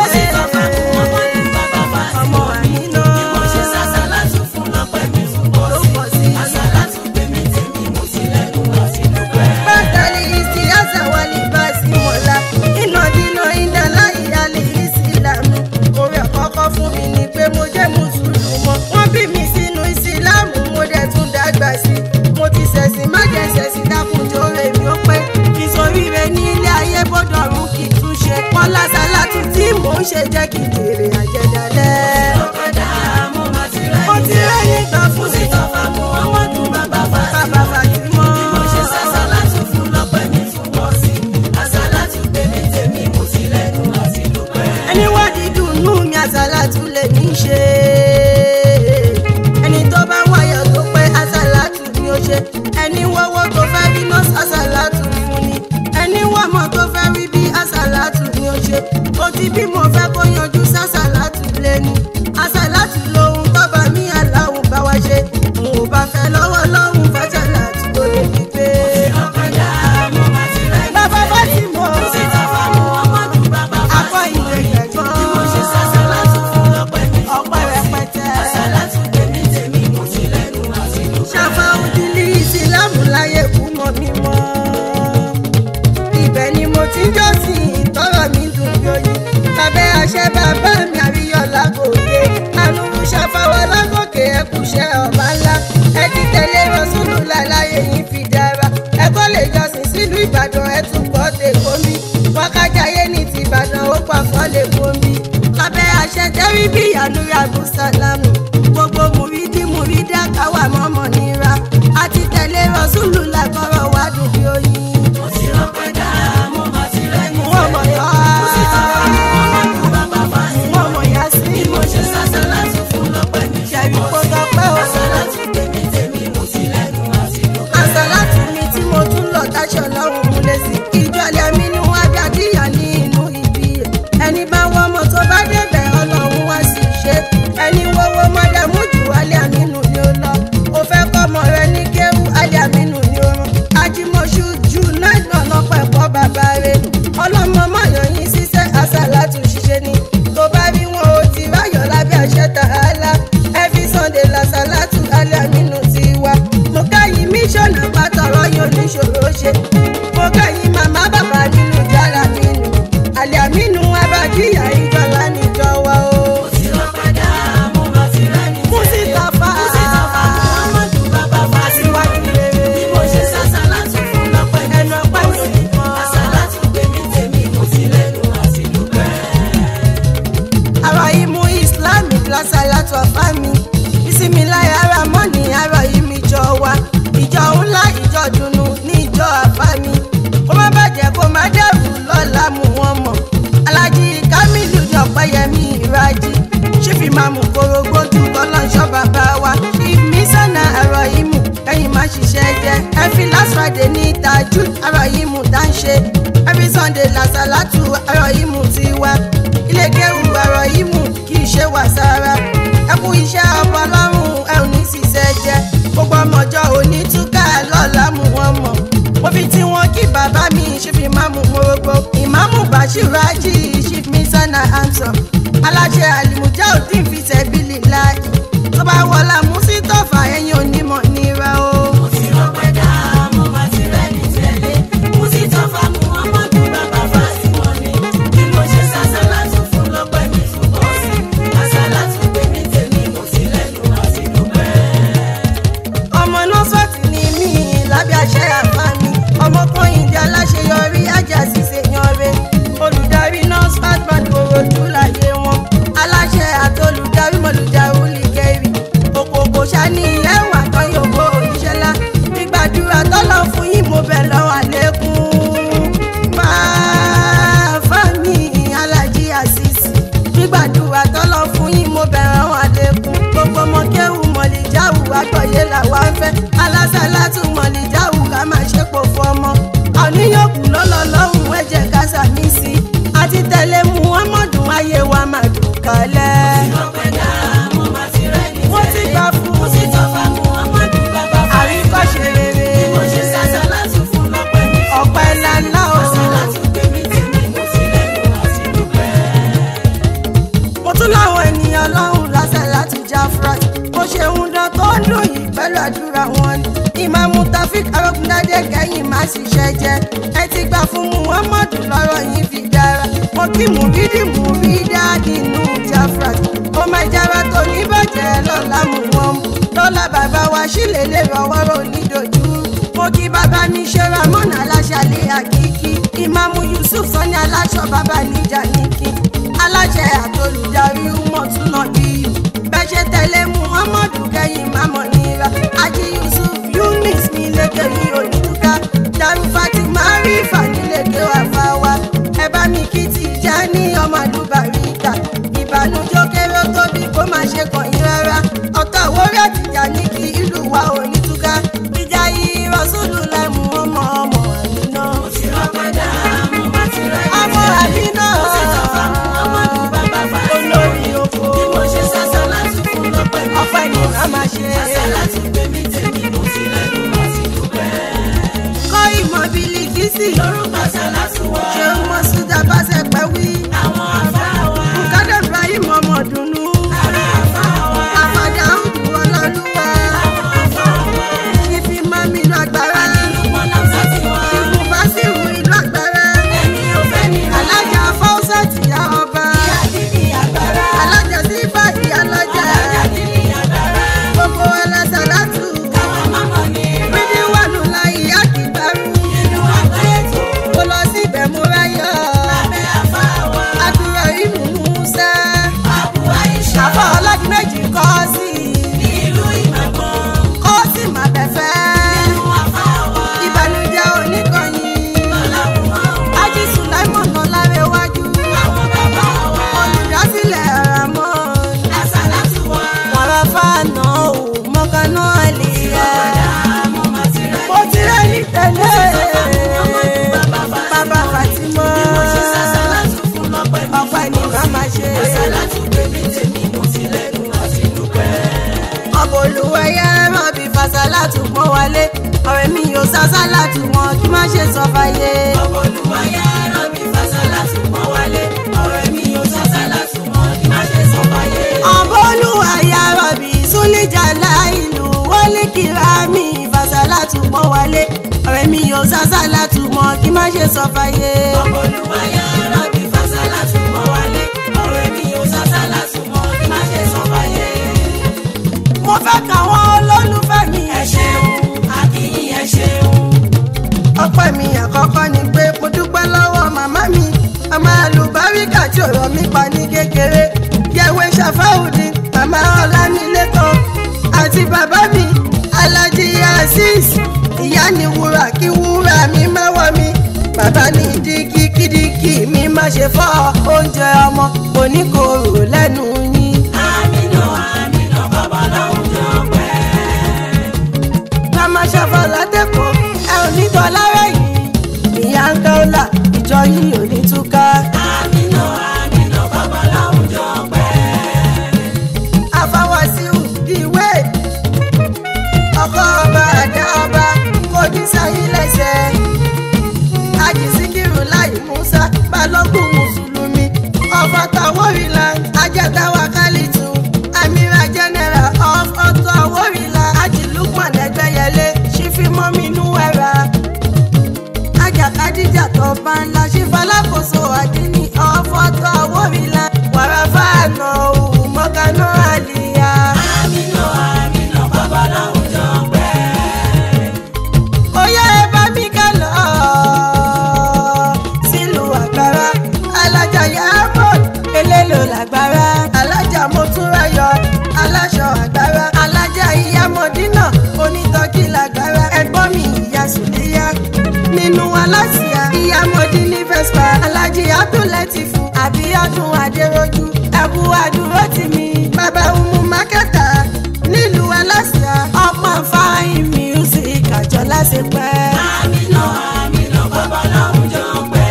bàbá ọmọ àmínà mo ṣe sàṣàlátù fún lọ́pẹ́ mi fún ló bọ́ọ̀sì. pọ̀ sí. àṣàlátù gbèmí tèmi mo ti lẹ́nu àti dúpẹ́. bàtàlì ìsì àṣàwálì bá sí mọ́lá iná dínà ìdálá ìyálé ìsìlámù orí àkọ́kọ́ fún mi ni pé mo jẹ́ mùsùlùmọ́ wọ́n bí mi sínú ìsìlámù mo dẹ̀ tún dàgbà sí i mo ti ṣẹ̀sìn má jẹ́ ṣẹ̀sìn dákúnjó rẹ̀ mi ó pẹ́ ìsoríire ní ilé ayé bọ́dọ̀ ọ̀run kì í tún ṣe pọ́nlá sálátù tí mò ń ṣe jẹ́ kí n jèrè àjẹdálẹ́ ọpẹ́ dá mo máa ti rẹ́ mo ti rẹ́yìn gbà fún mi Mustapha Muhammadu bàbá Fatima. bàbá Fatima. mo ṣe sàṣàlátù fún lọ́pẹ́ mi fún bọ́ọ̀sì. àṣàlátù gbèmí tèmi mo ti lẹ́nu àti dúpẹ́. ẹni wá dídùn nú mi àsálàtú lè ní í ṣe ẹni tó bá wáyọ̀ tó pẹ́ àsálàtú ni ó ṣe ẹni wọ́wọ́ tó fẹ́ rí nọ́ọ̀sì àsálàtú fún ni ẹni wọ́mọ̀ tó fẹ́ rí bí àsálàtú ni ó ṣe ó ti bí mo fẹ́ kó yanjú sásálàtú lẹ́nu àsálàtú lohun tọ́ba mi aláwọ̀ bá wá ṣe n ò bá fẹ́ lọ́wọ́ lọ́hùn fásálàtú tó lè fi gbé. ọpẹ́ dá mo máa ti rẹ́ bàbá bá ti mọ̀ Mustapha Muhammadu bàbá akọ ìwé gbẹ̀gbọ́n mo ṣe sàṣàlátù fún lọ́pẹ́ mi fún ọpẹ́ rẹpẹtẹ. àṣàlátù gbèmí tèmi mo ti lẹ́nu àti dúpẹ́. ṣàfà òdìlí ìsìlámù láyé kú mọ́ mi mọ́. ibẹ̀ ni mo ti ń jọ́sìn tọrọ mi dùn yóyí. lábẹ́ àṣẹ bàbá mi àríyànlá gòkè. àlùkù ṣàfàwọ́ lágòkè ẹkùṣẹ́ ọ̀bá ńlá. ẹ ti tẹ̀lé rọ́ṣùlù láláyé yìí fi dára. ẹ kọ́ lè jọ́sìn sílùú ìbàdàn ẹ tún pọ̀ tèkó mi. wákàjáyé ní ti ìbàdàn ó pàfọ́ lè bomi. lábẹ́ àṣẹ tẹ́rí bí ìyanu yàgùn sálámù. gbogbo mùrídìí mùrídà káwà mọ́mọ́ nira. àti tẹ̀lé rọ́ṣùlù lágbọ́rọ̀ wá dùn bí oyin. mo ti rọpẹ́ dá mo máa ti rẹ́ wọ́n mọ̀ yá. Mustapha Muhammadu bàbá Fatima. wọ́n mọ̀ yá sí. bí mo ṣe sàṣàlátù fún lọ́pẹ́ mi fún ṣẹ̀rí kó bọ́ọ̀sì. tọpẹ́ o. àṣàlátù gbèmí tèmi mo ti lẹ́nu àti dúpẹ́. àṣàlátù mi tí mo tún lọ táṣọ lọ́rùn mú lé sí. ìjọlẹ̀ mi ni wọ́n bí adíyà ní inú ibi ẹ̀. ẹni bá wọ́n ọmọ tó bá débẹ̀ ọlọ́run wá sí i ṣe. ẹni wọ́wọ́ mọ́dàmú jù wálé àmínú ni ó lọ. Bàṣírájì ṣífì máa mú korogbó ju tọ́lọ́ṣọ́ bàbá wa ìmísànà ẹ̀rọ ìmù ẹ̀yìn má ṣiṣẹ́ jẹ́ ẹ̀fí last friday ní tajú ẹ̀rọ ìmù tá ń ṣe every sunday làṣàlátù ẹ̀rọ ìmù ti wá ilé kẹrù ẹ̀rọ ìmù kì í ṣe wàsára ẹkú iṣẹ́ ọmọ ọlọ́run ẹ̀ ò ní ṣiṣẹ́ jẹ́ gbogbo ọmọjọ́ òní túkà lọ́la mú wọn mọ̀ mo fi tí wọn kí bàbá mi ṣífì máa mú morogbo ìmáàmù Bàṣírájì chief misana handsome aláṣẹ àlìmújá òdì fi tẹ̀bílì láì tó bá wọlá Musitọ́fà ẹ̀yìn onímọ̀ nira o. mo ti rọpẹ́ dá mo máa ti rẹ́ ní tẹ̀lé mo ti tọ́ fa mu ọmọdé bàbá fásitì ni bí mo ṣe ṣàṣàlátù fún lọ́pẹ́ mi tún bọ́ sí àṣàlátù pé mi tèmi mo ti lẹ́nu àti dúpẹ́. ọmọ nọ́sọ̀tì ni mí lábẹ́ àṣẹ àfáàní ọmọ kan ìdí aláṣeyọrí ajá ṣiṣẹ́ yanre olùdarí nọ́sfàt band korojú láyé wọn aláṣẹ àtolùdarí mọ̀lùdarí lìgẹ́rì òkòkò ṣáni ẹ̀wà tán yòókó oníṣẹ́lá gbígbàdúrà tọ́lọ́ fún yín mo bẹ̀ lọ́wọ́ àlékún máa fáàmì alájí àṣìṣì gbígbàdúrà tọ́lọ́ fún yín mo bẹ̀rẹ̀ wọn àlékún gbogbo ọmọ kéwù mọ̀lìjáwù àgbọ̀yé làwa ń fẹ́ alásàlátù mọ̀lìjáwù ká máa ṣe pò fún ọmọ àníyànkù lọ́lọ́lọ́hùn ẹ̀jẹ̀ kásá mi sí àti tẹ̀lé muhammadu ayé wa máa dùn kálẹ̀. rọpẹ́ dá mo máa ti rẹ́ ní Mo ti tẹ̀lé gbà fún mo ti tọ́ fa mu ọmọdé bàbá fásitì àríkọ́ṣe rere bí mo ṣe ṣàṣàlátù fún lọ́pẹ́ mi tún ọ̀pẹ ńláńlá o. àṣàlátù pé mi tèmi mo ti lẹ́nu àti dúpẹ́. mo tún láwọn ènìyàn lọ́hùn lásẹ̀ láti Jafrat mo ṣe ń dán tó ń dùn yìí pẹ̀lú àdúrà wọn ni ìmáàmù Taofeek arógundádé kẹ́yìn má ṣiṣẹ́ jẹ́ ẹ ti gbà fún Muhammadu lọ́rọ̀ yìí fi dára mo kí mú bídì mú rí dáàdì inú Jafrat ó máa jára tó ní bàjẹ́ lọ́la mú wọn mú lọ́la bàbá wa sílẹ̀ lè rọwọ́rọ́ onídojú mo kí bàbá mi ṣe ramọ́nà aláṣàlẹ̀ àkíkí ìmáàmù Yusuf sani aláṣọ bàbá níjà níkì aláṣẹ àtolùdarí mọ̀túnà bíyù bẹ́ṣẹ̀ tẹ̀lé muhammadu kẹ́yìn mamọ̀ nira ají yusuf yunis nílẹ̀kẹ̀ ní olùdúkà darufati marifa nílẹ̀kẹ̀ àfáwá ẹ bá mi kí ti já ní ọmọ àdúbàríkà ìbànújẹ́ kéré ó tóbi kó má ṣe kàn yín rárá ọ̀tọ̀ àwórí àtìjà ní kí ìlú wa ò ní túká ìjà yìí rọ́ṣùlù lẹ́mú ọmọ ọmọ àmínà mo ti rọpẹ́ dá mo máa ti rẹ́ ní ọmọ tẹ̀lé àmínà mo ti tọ́ fa mu ọmọdé bàbá fásitì olórí oko bí mo ṣe ṣàṣàlátù fún lọ́pẹ́ mi ọpẹ́ tún ni bọ́ màá máa sí ṣe. àṣàlátù pé mi tèmi mo ti lẹ́nu àti dúpẹ́. kọ́ ìmọ̀ bílíkìsì lórúkọ ṣàlátù wọ ṣé ń mọ sójà bá ṣe pẹ́ wí. àwọn àfáà wa bùkádà ibrahim ọmọdùnú ará àfáà wa àfàdà òdù ọlọ́lúwa àwọn àfáà wa ìfi mami ìlú àgbára àdínlùmọ́ náà sátì wá ìbù básírù ìlú àgbára ẹni ò fẹ́ ní alájà fáwọsà tìyá ọba àdínní àgbára alájà sífà ìyá lọ́jà àdínní àgbára gbogbo ẹlẹ́sàlátù káwọn mámọ́ ní bídí wànú láyé àkìgbárù inú àgbáyé tó mo lọ síbẹ̀ mo ráyọ̀ lábẹ́ àfáà wa àdúrà ìlú musa àbú àìṣà àfọ ọlọ́dún méjì kọ́ sí ní ìlú ìmọ̀gbọ́n kọ́ sí màbẹ̀fẹ́ inú àfáà wa ìbànújẹ́ oníkànnì lọ́làmùmọ́ ájí sùláìmọ̀n lọ́lárẹ̀wájú àwọn bàbá wa olùdásílẹ̀ ramon àṣàlátù wa wàràfà náà ò mọ̀kànnà àlìyá mo máa ti rẹ́ mo ti rẹ́ ní tẹ̀lé bàbá bá bàbá fatima mo ṣe ṣàṣàlátù fún lọ́pẹ́ mi ọ̀pẹ ní bàmá ṣe àṣàlátù bèbí tèmi mo ti lẹ́nu àti dúpẹ́. ọ̀bọ̀ olùwẹ̀yẹ rọ̀bì fàṣàlátù pọ́n wálé ọ̀rẹ́ mi yóò ṣàṣàlátù wọn kí má ṣe sọ fàyè. Olúwayé rọ̀bì fàṣàlátù pọ́n wálé ọ̀rẹ́ mi ò ṣàṣàlátù mọ́ kí má ṣe sọ fàyè. ọ̀bọ̀ olùwẹ̀yẹ rọ̀bì súnlẹ̀jà láìlú wọlé kíra mi fàṣàlátù pọ́n wálé ọ̀rẹ́ mi yóò ṣàṣàlátù wọn kí má ṣe sọ fàyè. Olúwayé rọ̀bì fàṣàlátù pọ́n wálé ọ̀rẹ́ mi ò ṣàṣàlátù mọ́ kí má ṣe sọ fàyè. mo fẹ́ káwọn olólùfẹ́ mi ẹ ṣeun àkìyí ẹ ṣeun. ọpẹ́ mi àkọ́kọ́ ni pé mo dúpẹ́ lọ́wọ́ màmá mi ọmọ àlùbáríkà tí ọ̀rọ̀ mi pa ní kékeré yẹwé ṣàfáùdì màmá ọlámilékan àti bàbá mi alájí azeez ìyá ni wúrà kí wúrà mi mẹ́wọ́ mi bàbá ní dígí kídíkì mi má ṣe fọ́ oúnjẹ ọmọ kò ní ní kòrò lẹ́nu yín. àmínà àmínà bàbá láwùjọ pẹ́. Grandma Ṣàfà látẹ̀kọ̀ ẹ ò ní tọ́ lára yìí. Ìyá ń ká ọ̀la ìjọ yìí ò ní túká. àmínà àmínà bàbá láwùjọ pẹ́. Àfàwàsíù ìwé ọkọ ọba àdá ọba kò ní sáyìn lẹ́sẹ̀. Àjìsíkìrù láì Musa Balógun Mùsùlùmí. Ọba Tàwórìlà Ajẹ́tàwá Kálítù. Amira General of Auto Àwórìlà Ajìlúpọ̀n Ẹgbẹ́yẹlé Ṣífímọ́mínú ẹ̀rà. Ajakadija tó bá ńlá ṣífalákòóso àdínní ọ̀fọ̀tọ̀ Àwórìlà. Wàràfà àná òun mọ́kànnà àlìyá. àmínà àmínà bàbá láwùjọ pẹ́. Oyè ẹ bá mi ká lọ sílùú àgbàrá. Alájà Yàmọ̀ elélo làgbára. Alájà Motúnráyọ̀ aláṣọ àgbàrá. Alájà Ìyámọ̀dínà onítọ́kì làgbára. Ẹ̀gbọ́n mi ìyá Sùlíyá. Nínú aláṣìá Ìyámọ̀dínní Vespa. Alájì Abdulẹ́tìfù Àbíyádùn Adéròjú. Ẹ̀bù àdúró tì mí. Bàbá Umu Mákẹ́tà nílùú aláṣìá. Ọmọ fáìn music àjọ lásìpẹ́. àmínà àmínà bàbá láwùjọ pẹ́.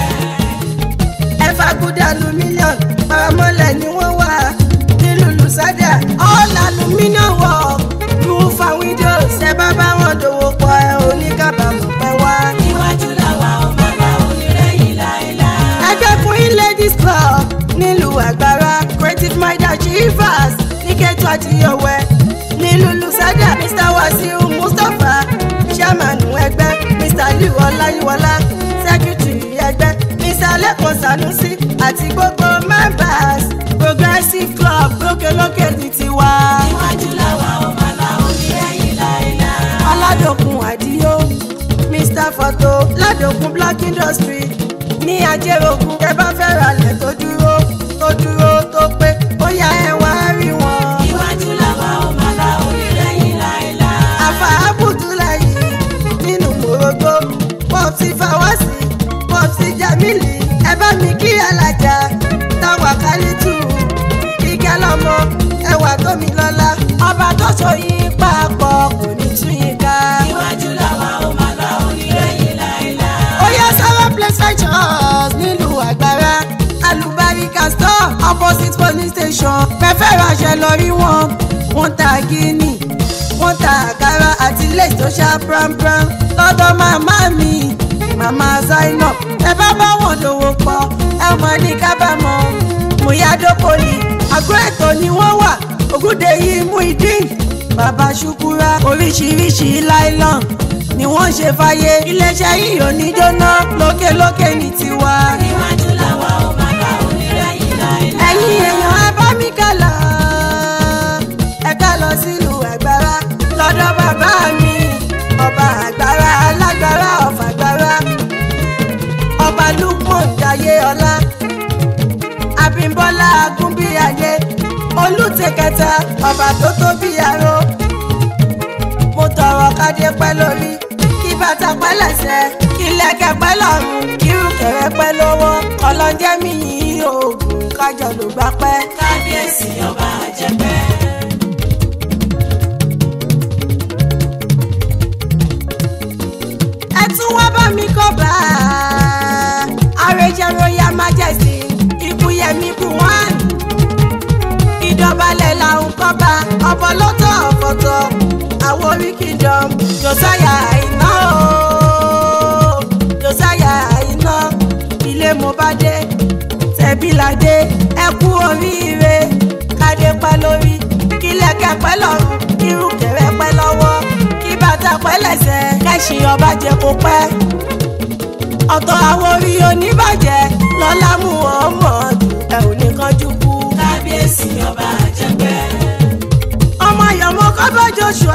ẹ̀fà gúdà aluminium paramọ́lẹ̀ ni wọ́n wà nílùú lùsádà all aluminium work roof and windows ẹ bá bá wọn dòwò pọ̀ ẹ ò ní kábàámọ̀ pẹ́ wá. níwájú làwa ọmọ àgbà onírẹ̀yìn láéláé. ẹgbẹ́ queen ladies club nílùú àgbàrá creative mind achievers ní kẹ́tù àti yọ̀wẹ́ nílùú lùsádà mr wasiu mustapha chairman ẹgbẹ́ mr liu ọláyíwọlá secretary ẹgbẹ́ mr lẹ́kọ̀ọ́ sanusi àti gbogbo members progressive club lókèlókè ní tiwa. níwájú làwa ọmọ àgbà onírẹ̀yìn láéláé. aládòkun àdíyó mr photo ládòkun black industry ní ajẹ́rògùn tẹ bá fẹ́ ralẹ̀ tó dúró tó dúró tó pé ó yá ẹ wá rí wọn. níwájú làwa ọmọ àgbà onírẹ̀yìn láéláé. àfà abudulayi nínú mòrógbó pọ́ọ̀tì fáwọ́sì pọ́ọ̀tì jamili ẹ bá mi kí alájà táwa kálítù kíkẹ́ lọ́mọ ẹwà tómi lọ́la ọba tó so yín papọ̀ kò ní tún yín ká. níwájú làwa ọmọ àgbà onírẹ̀yìn láéláé. ó yẹ sára place ventures nílùú àgbàrá alùbáríkà store opposite police station fẹ́fẹ́ ránṣẹ́ lọ rí wọn wọ́n ta gíní wọ́n ta àkàrà àti lace tó ṣá pranpran lọ́dọ̀ màmá mi màmá zainab ẹ bá bá wọn dòwò pọ̀ ẹ mọ̀ ní kábàámọ̀ mùyádópoli àgọ́ ètò ni wọ́n wà ògùdè yìí mú ìdín bàbá ṣukura oríṣiríṣi láìlọ́n ni wọ́n ṣe fàyè iléeṣẹ́ yìí ò ní jóná lókèlókè ní tiwa. níwájú làwa ọmọ àgbà onírẹ̀yìn láéláé. ẹ̀yin èèyàn ẹ bá mi ká lọ ẹ ká lọ sílùú ẹ̀gbára lọ́dọ̀ bàbá mi ọba àgbára alágbára ọ̀fàgbára ọba lukman jayé ọlá abímbọ́lá agúnbíyayé olùtẹ̀kẹta ọba tó tó bí aró mo tọrọ kádé pẹ́ lórí kí bàtà pẹ́ lẹ́sẹ̀ kí lẹ́kẹ̀ pẹ́ lọ́rùn kírù kẹ̀rẹ́ pẹ́ lọ́wọ́ ọlọ́jẹ́ mi yìí oògùn kájọ ló gbà pẹ́. kábíyèsí ọba àjẹpẹ́. ẹ tún wá bá mi kọ́ bá a àrèjẹ royal majesty ikúyẹmí buwan ìdọ̀balẹ̀ làwọn kọ́ bá ọ̀bọ lọ́tọ̀ ọ̀fọ̀tọ̀ àwórí kingdom josiah àìná o josiah àìná ilé mo bá dé tẹ̀bíládé ẹ kú oríire kádé pẹ́ lórí kílẹ̀kẹ̀ pẹ́ lọ́rùn kírùkẹ̀rẹ́ pẹ́ lọ́wọ́ kí bàtà pẹ́ lẹ́sẹ̀ kẹ́sìn ọba jẹ kó pẹ́ ọ̀tọ̀ àwòrí oníbàjẹ́ lọ́lá mú ọmọ ẹ ò ní kánjú kú. kábíyèsí ọba àjẹpẹ́. ọmọ yọmọ kọ́bọ̀ joshua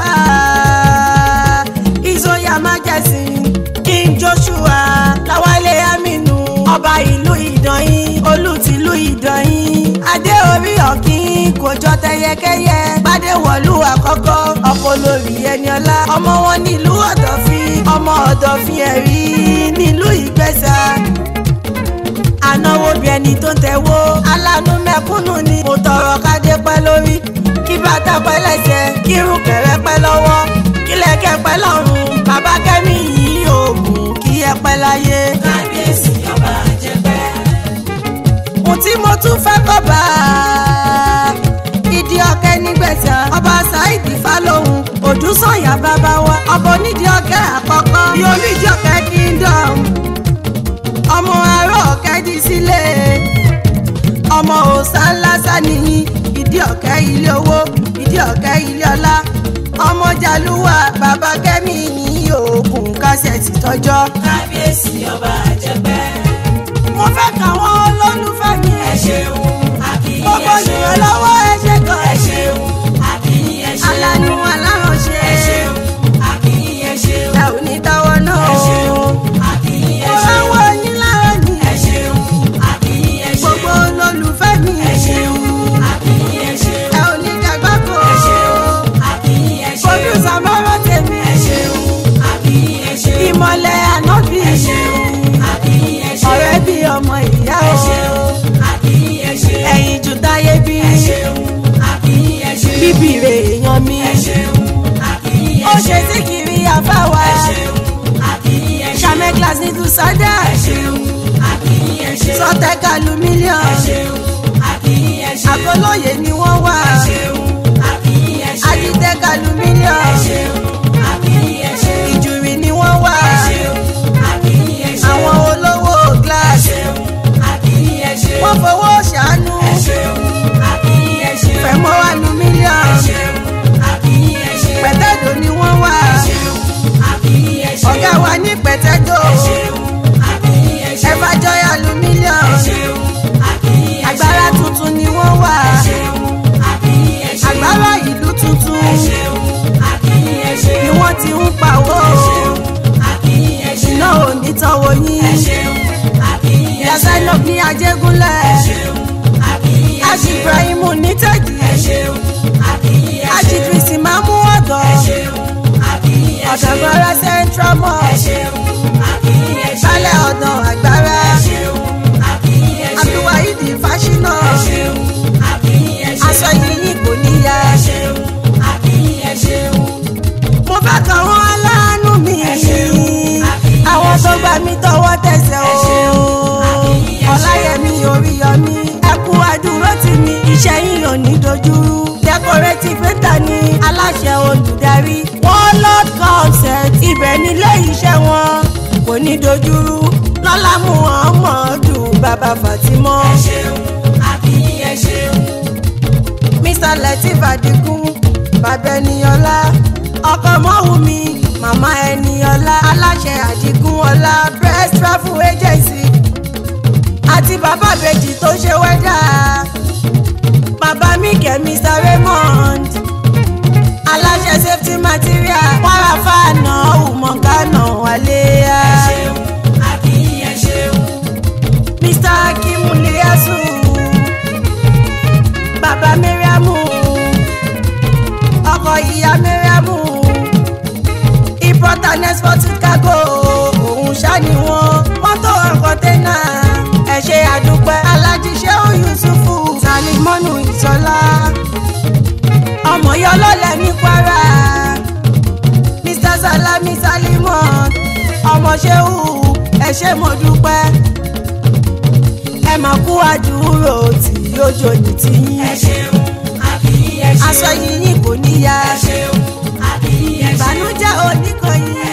ìzòyà májẹ̀sì king joshua láwálé aminu ọba ìlú ìdànyìn olùtìlú ìdànyìn adé orí ọ̀kín kò jọ tẹyẹkẹyẹ gbadé wọ̀lú àkọ́kọ́ ọkọ lórí ẹniọlá ọmọ wọn nílùú ọ̀dọ̀fin ọmọ ọ̀dọ̀fin ẹ̀rí nílùú ìgbẹ́sà ànáwó bí bí ẹni tó ń tẹ̀wó aláàánú mẹ́kúnnù ni mo tọrọ kádé pẹ́ lórí kí bàtà pẹ́ lẹ́sẹ̀ kí irun kẹ̀rẹ́ pẹ́ lọ́wọ́ kí lẹ́kẹ̀ pẹ́ lọ́rùn bàbá kẹ́mi yìí oògùn kí ẹ pẹ́ láyé. kábíyèsí ọba àjẹpẹ́. ohun tí mo tún fẹ́ kọ́ bá a ìdí ọ̀kẹ́ nígbẹ̀sẹ̀ ọba Saidi Fálóhùn Òdúsànyà bàbá wa ọba onídìí ọ̀kẹ́ àkọ́kọ́ bí onídìí ọ̀kẹ́ kingdom ọmọ ará ọ̀kẹ́ di sílé ọmọ òòsà ńlá sánìyí ìdí ọ̀kẹ́ ilé owó ìdí ọ̀kẹ́ ilé ọlá ọmọ jàlúwà bàbá kẹ́mi yìí oògùn kásẹ̀tì tọ́jọ́ kábíyèsí ọba àjẹpẹ́. mo fẹ́ kàwọn olólùfẹ́ mi ẹ ṣeun àbíyí gbogbo ẹ ṣeun. ènìyàn lọ́wọ́ ẹ ṣe gan ẹ ṣeun àbíyí ẹ ṣeun. alánú aláránṣẹ́ ẹ ṣeun àbíyí ẹ ṣeun. ẹ ò ní dáwọ́ náà ẹ o ṣeun àbíyí ẹ mo ṣeun. ráwọ́ yín lára ní ẹ ṣeun àbíyí ẹ ṣeun. gbogbo olólùfẹ́ mi ẹ ṣeun àbíyí ẹ ṣeun. ẹ ò ní dàgbàkọ ẹ ṣeun àbíyí ẹ ṣeun. fojú sàmọ́rọ́ tèmi ẹ ṣeun àbíyí ẹ ṣeun. ìmọ̀lẹ̀ ànábì ẹ ṣeun àbíyí ẹ ṣeun. ọ̀rẹ́ bí ọmọ ìyá ẹ o ṣeun àbíyí ẹ ṣeun. ẹ̀yìn jù táyé bí ẹ ṣeun àbíyí ẹ ṣeun. bíbí rẹ̀ èèyàn mi ẹ ṣeun àbíyí ẹ ó ṣeun. ṣe sí kiri àfáwà ẹ ṣeun àbíyí ẹ ṣeun. ṣàmẹ́ glace ní tùsádà ẹ ṣeun àbíyí ẹ ṣeun. sọtẹ́ kàlù ẹ mílíọ̀nù ṣeun àbíyí ẹ ṣeun. àgọ́lóye ni wọ́n wà ẹ ṣeun àbíyí ẹ ṣeun. àdìtẹ́ kàlù ẹ mílíọ̀nù ṣeun àbíyí ẹ ṣeun. ìjùrì ni wọ́n wà ẹ ṣeun àbíyí ẹ ṣeun. àwọn olówó ẹ glace ṣeun àbíyí ẹ ṣeun. wọ́n fowó ṣàánú ẹ ṣeun àbíyí ẹ ṣeun. fẹ̀mọ́ wà lù ẹ mílíọ̀nù ṣeun àbíyí ẹ ṣeun. pẹ̀tẹ́dọ̀ ni wọ́n wà ẹ ṣeun àbíyí ẹ ṣeun. ọ̀gá wa ní pẹ̀tẹ́dọ̀ ẹ ṣeun àbíyí ẹ ṣeun. ẹ̀fàjọyà lù ẹ mílíọ̀nù ṣeun àbíyí ẹ ṣeun. agbára tuntun ni wọ́n wà ẹ ṣeun àbíyí ẹ ṣeun. agbára ìlú tuntun ẹ ṣeun àbíyí ẹ ṣeun. ni wọ́n ti ń pawó ẹ ṣeun àbíyí ẹ ṣeun. iná ò ní tọ́wọ́ ẹ yín ṣeun àbíyí ẹ ṣeun. yazainab ní ajégúnlẹ̀ ẹ ṣeun àbíyí ẹ ají ṣeun. ibrahim ní tẹ́jì ẹ ṣeun àbíyí ẹ ají ṣeun. kristi máa mú ọ̀dọ́ ẹ ṣeun àbíyí ẹ ṣeun. ọ̀dọ̀gbọ́rọ̀ central ẹ mosque ṣeun àbíyí ẹ ṣeun. balẹ̀ ọ̀dọ̀ àgbára ẹ ṣeun àbíyí ẹ ṣeun. abdulwaheed fásinà ẹ ṣeun àbíyí ẹ ṣeun. aṣọ yìí kò níyà ẹ ṣeun àbíyí ẹ ṣeun. mo fẹ́ kàn wọ́n aláàánú mi Ẹ ṣeun, àbí àwọn ẹ tó ṣeun. gbà mí tọwọ́ tẹsẹ̀ Ẹ o ṣeun, àbí ẹ ṣeun. ọláyẹmí oríyọmí ẹkú àdúró tì mí iṣẹ́ yín ò ní dojúrú decorative painter ní aláṣẹ olùdarí warlord concept ibẹ̀ nílé iṣẹ́ wọn kò ní dojúrú lọ́lá muhammadu bàbá fatimọ́ ẹ ṣeun àbíyí ẹ ṣeun. mr latif adigun bàbá ẹniyọlá ọkọ mọ́wùmí màmá ẹniyọlá aláṣẹ adigun ọlá press travel agency àti bàbá bèjì tó ṣe wẹ́dà bàbá mike mr raymond aláṣẹ safety material wàràfà náà ùmọ̀gánà wálé. ẹ ṣeun àbíyí ẹ ṣeun. Mr. Akimu Liasu Bàbá Miriamu Ọkọ ìyá Miriamu Import and export cargo òun ṣáni wọn mọ́tò kọ́ńténà ẹ ṣé àdúpẹ́ Alhaji Shehu Yusufu Salimonu Ìṣọlá ọmọ yọlọ́lẹ̀ ní Kwara Mr. Salami Salimon ọmọ Shehu ẹ ṣé mo dúpẹ́ ẹ máa kú àdúró tí yóò jòyìn tí yín. ẹ ṣeun àbíyí ẹ ṣeun. aṣọ yìnyín kò níyà ẹ ṣeun àbíyí ẹ ṣeun. ìbànújẹ́ oníkọyìn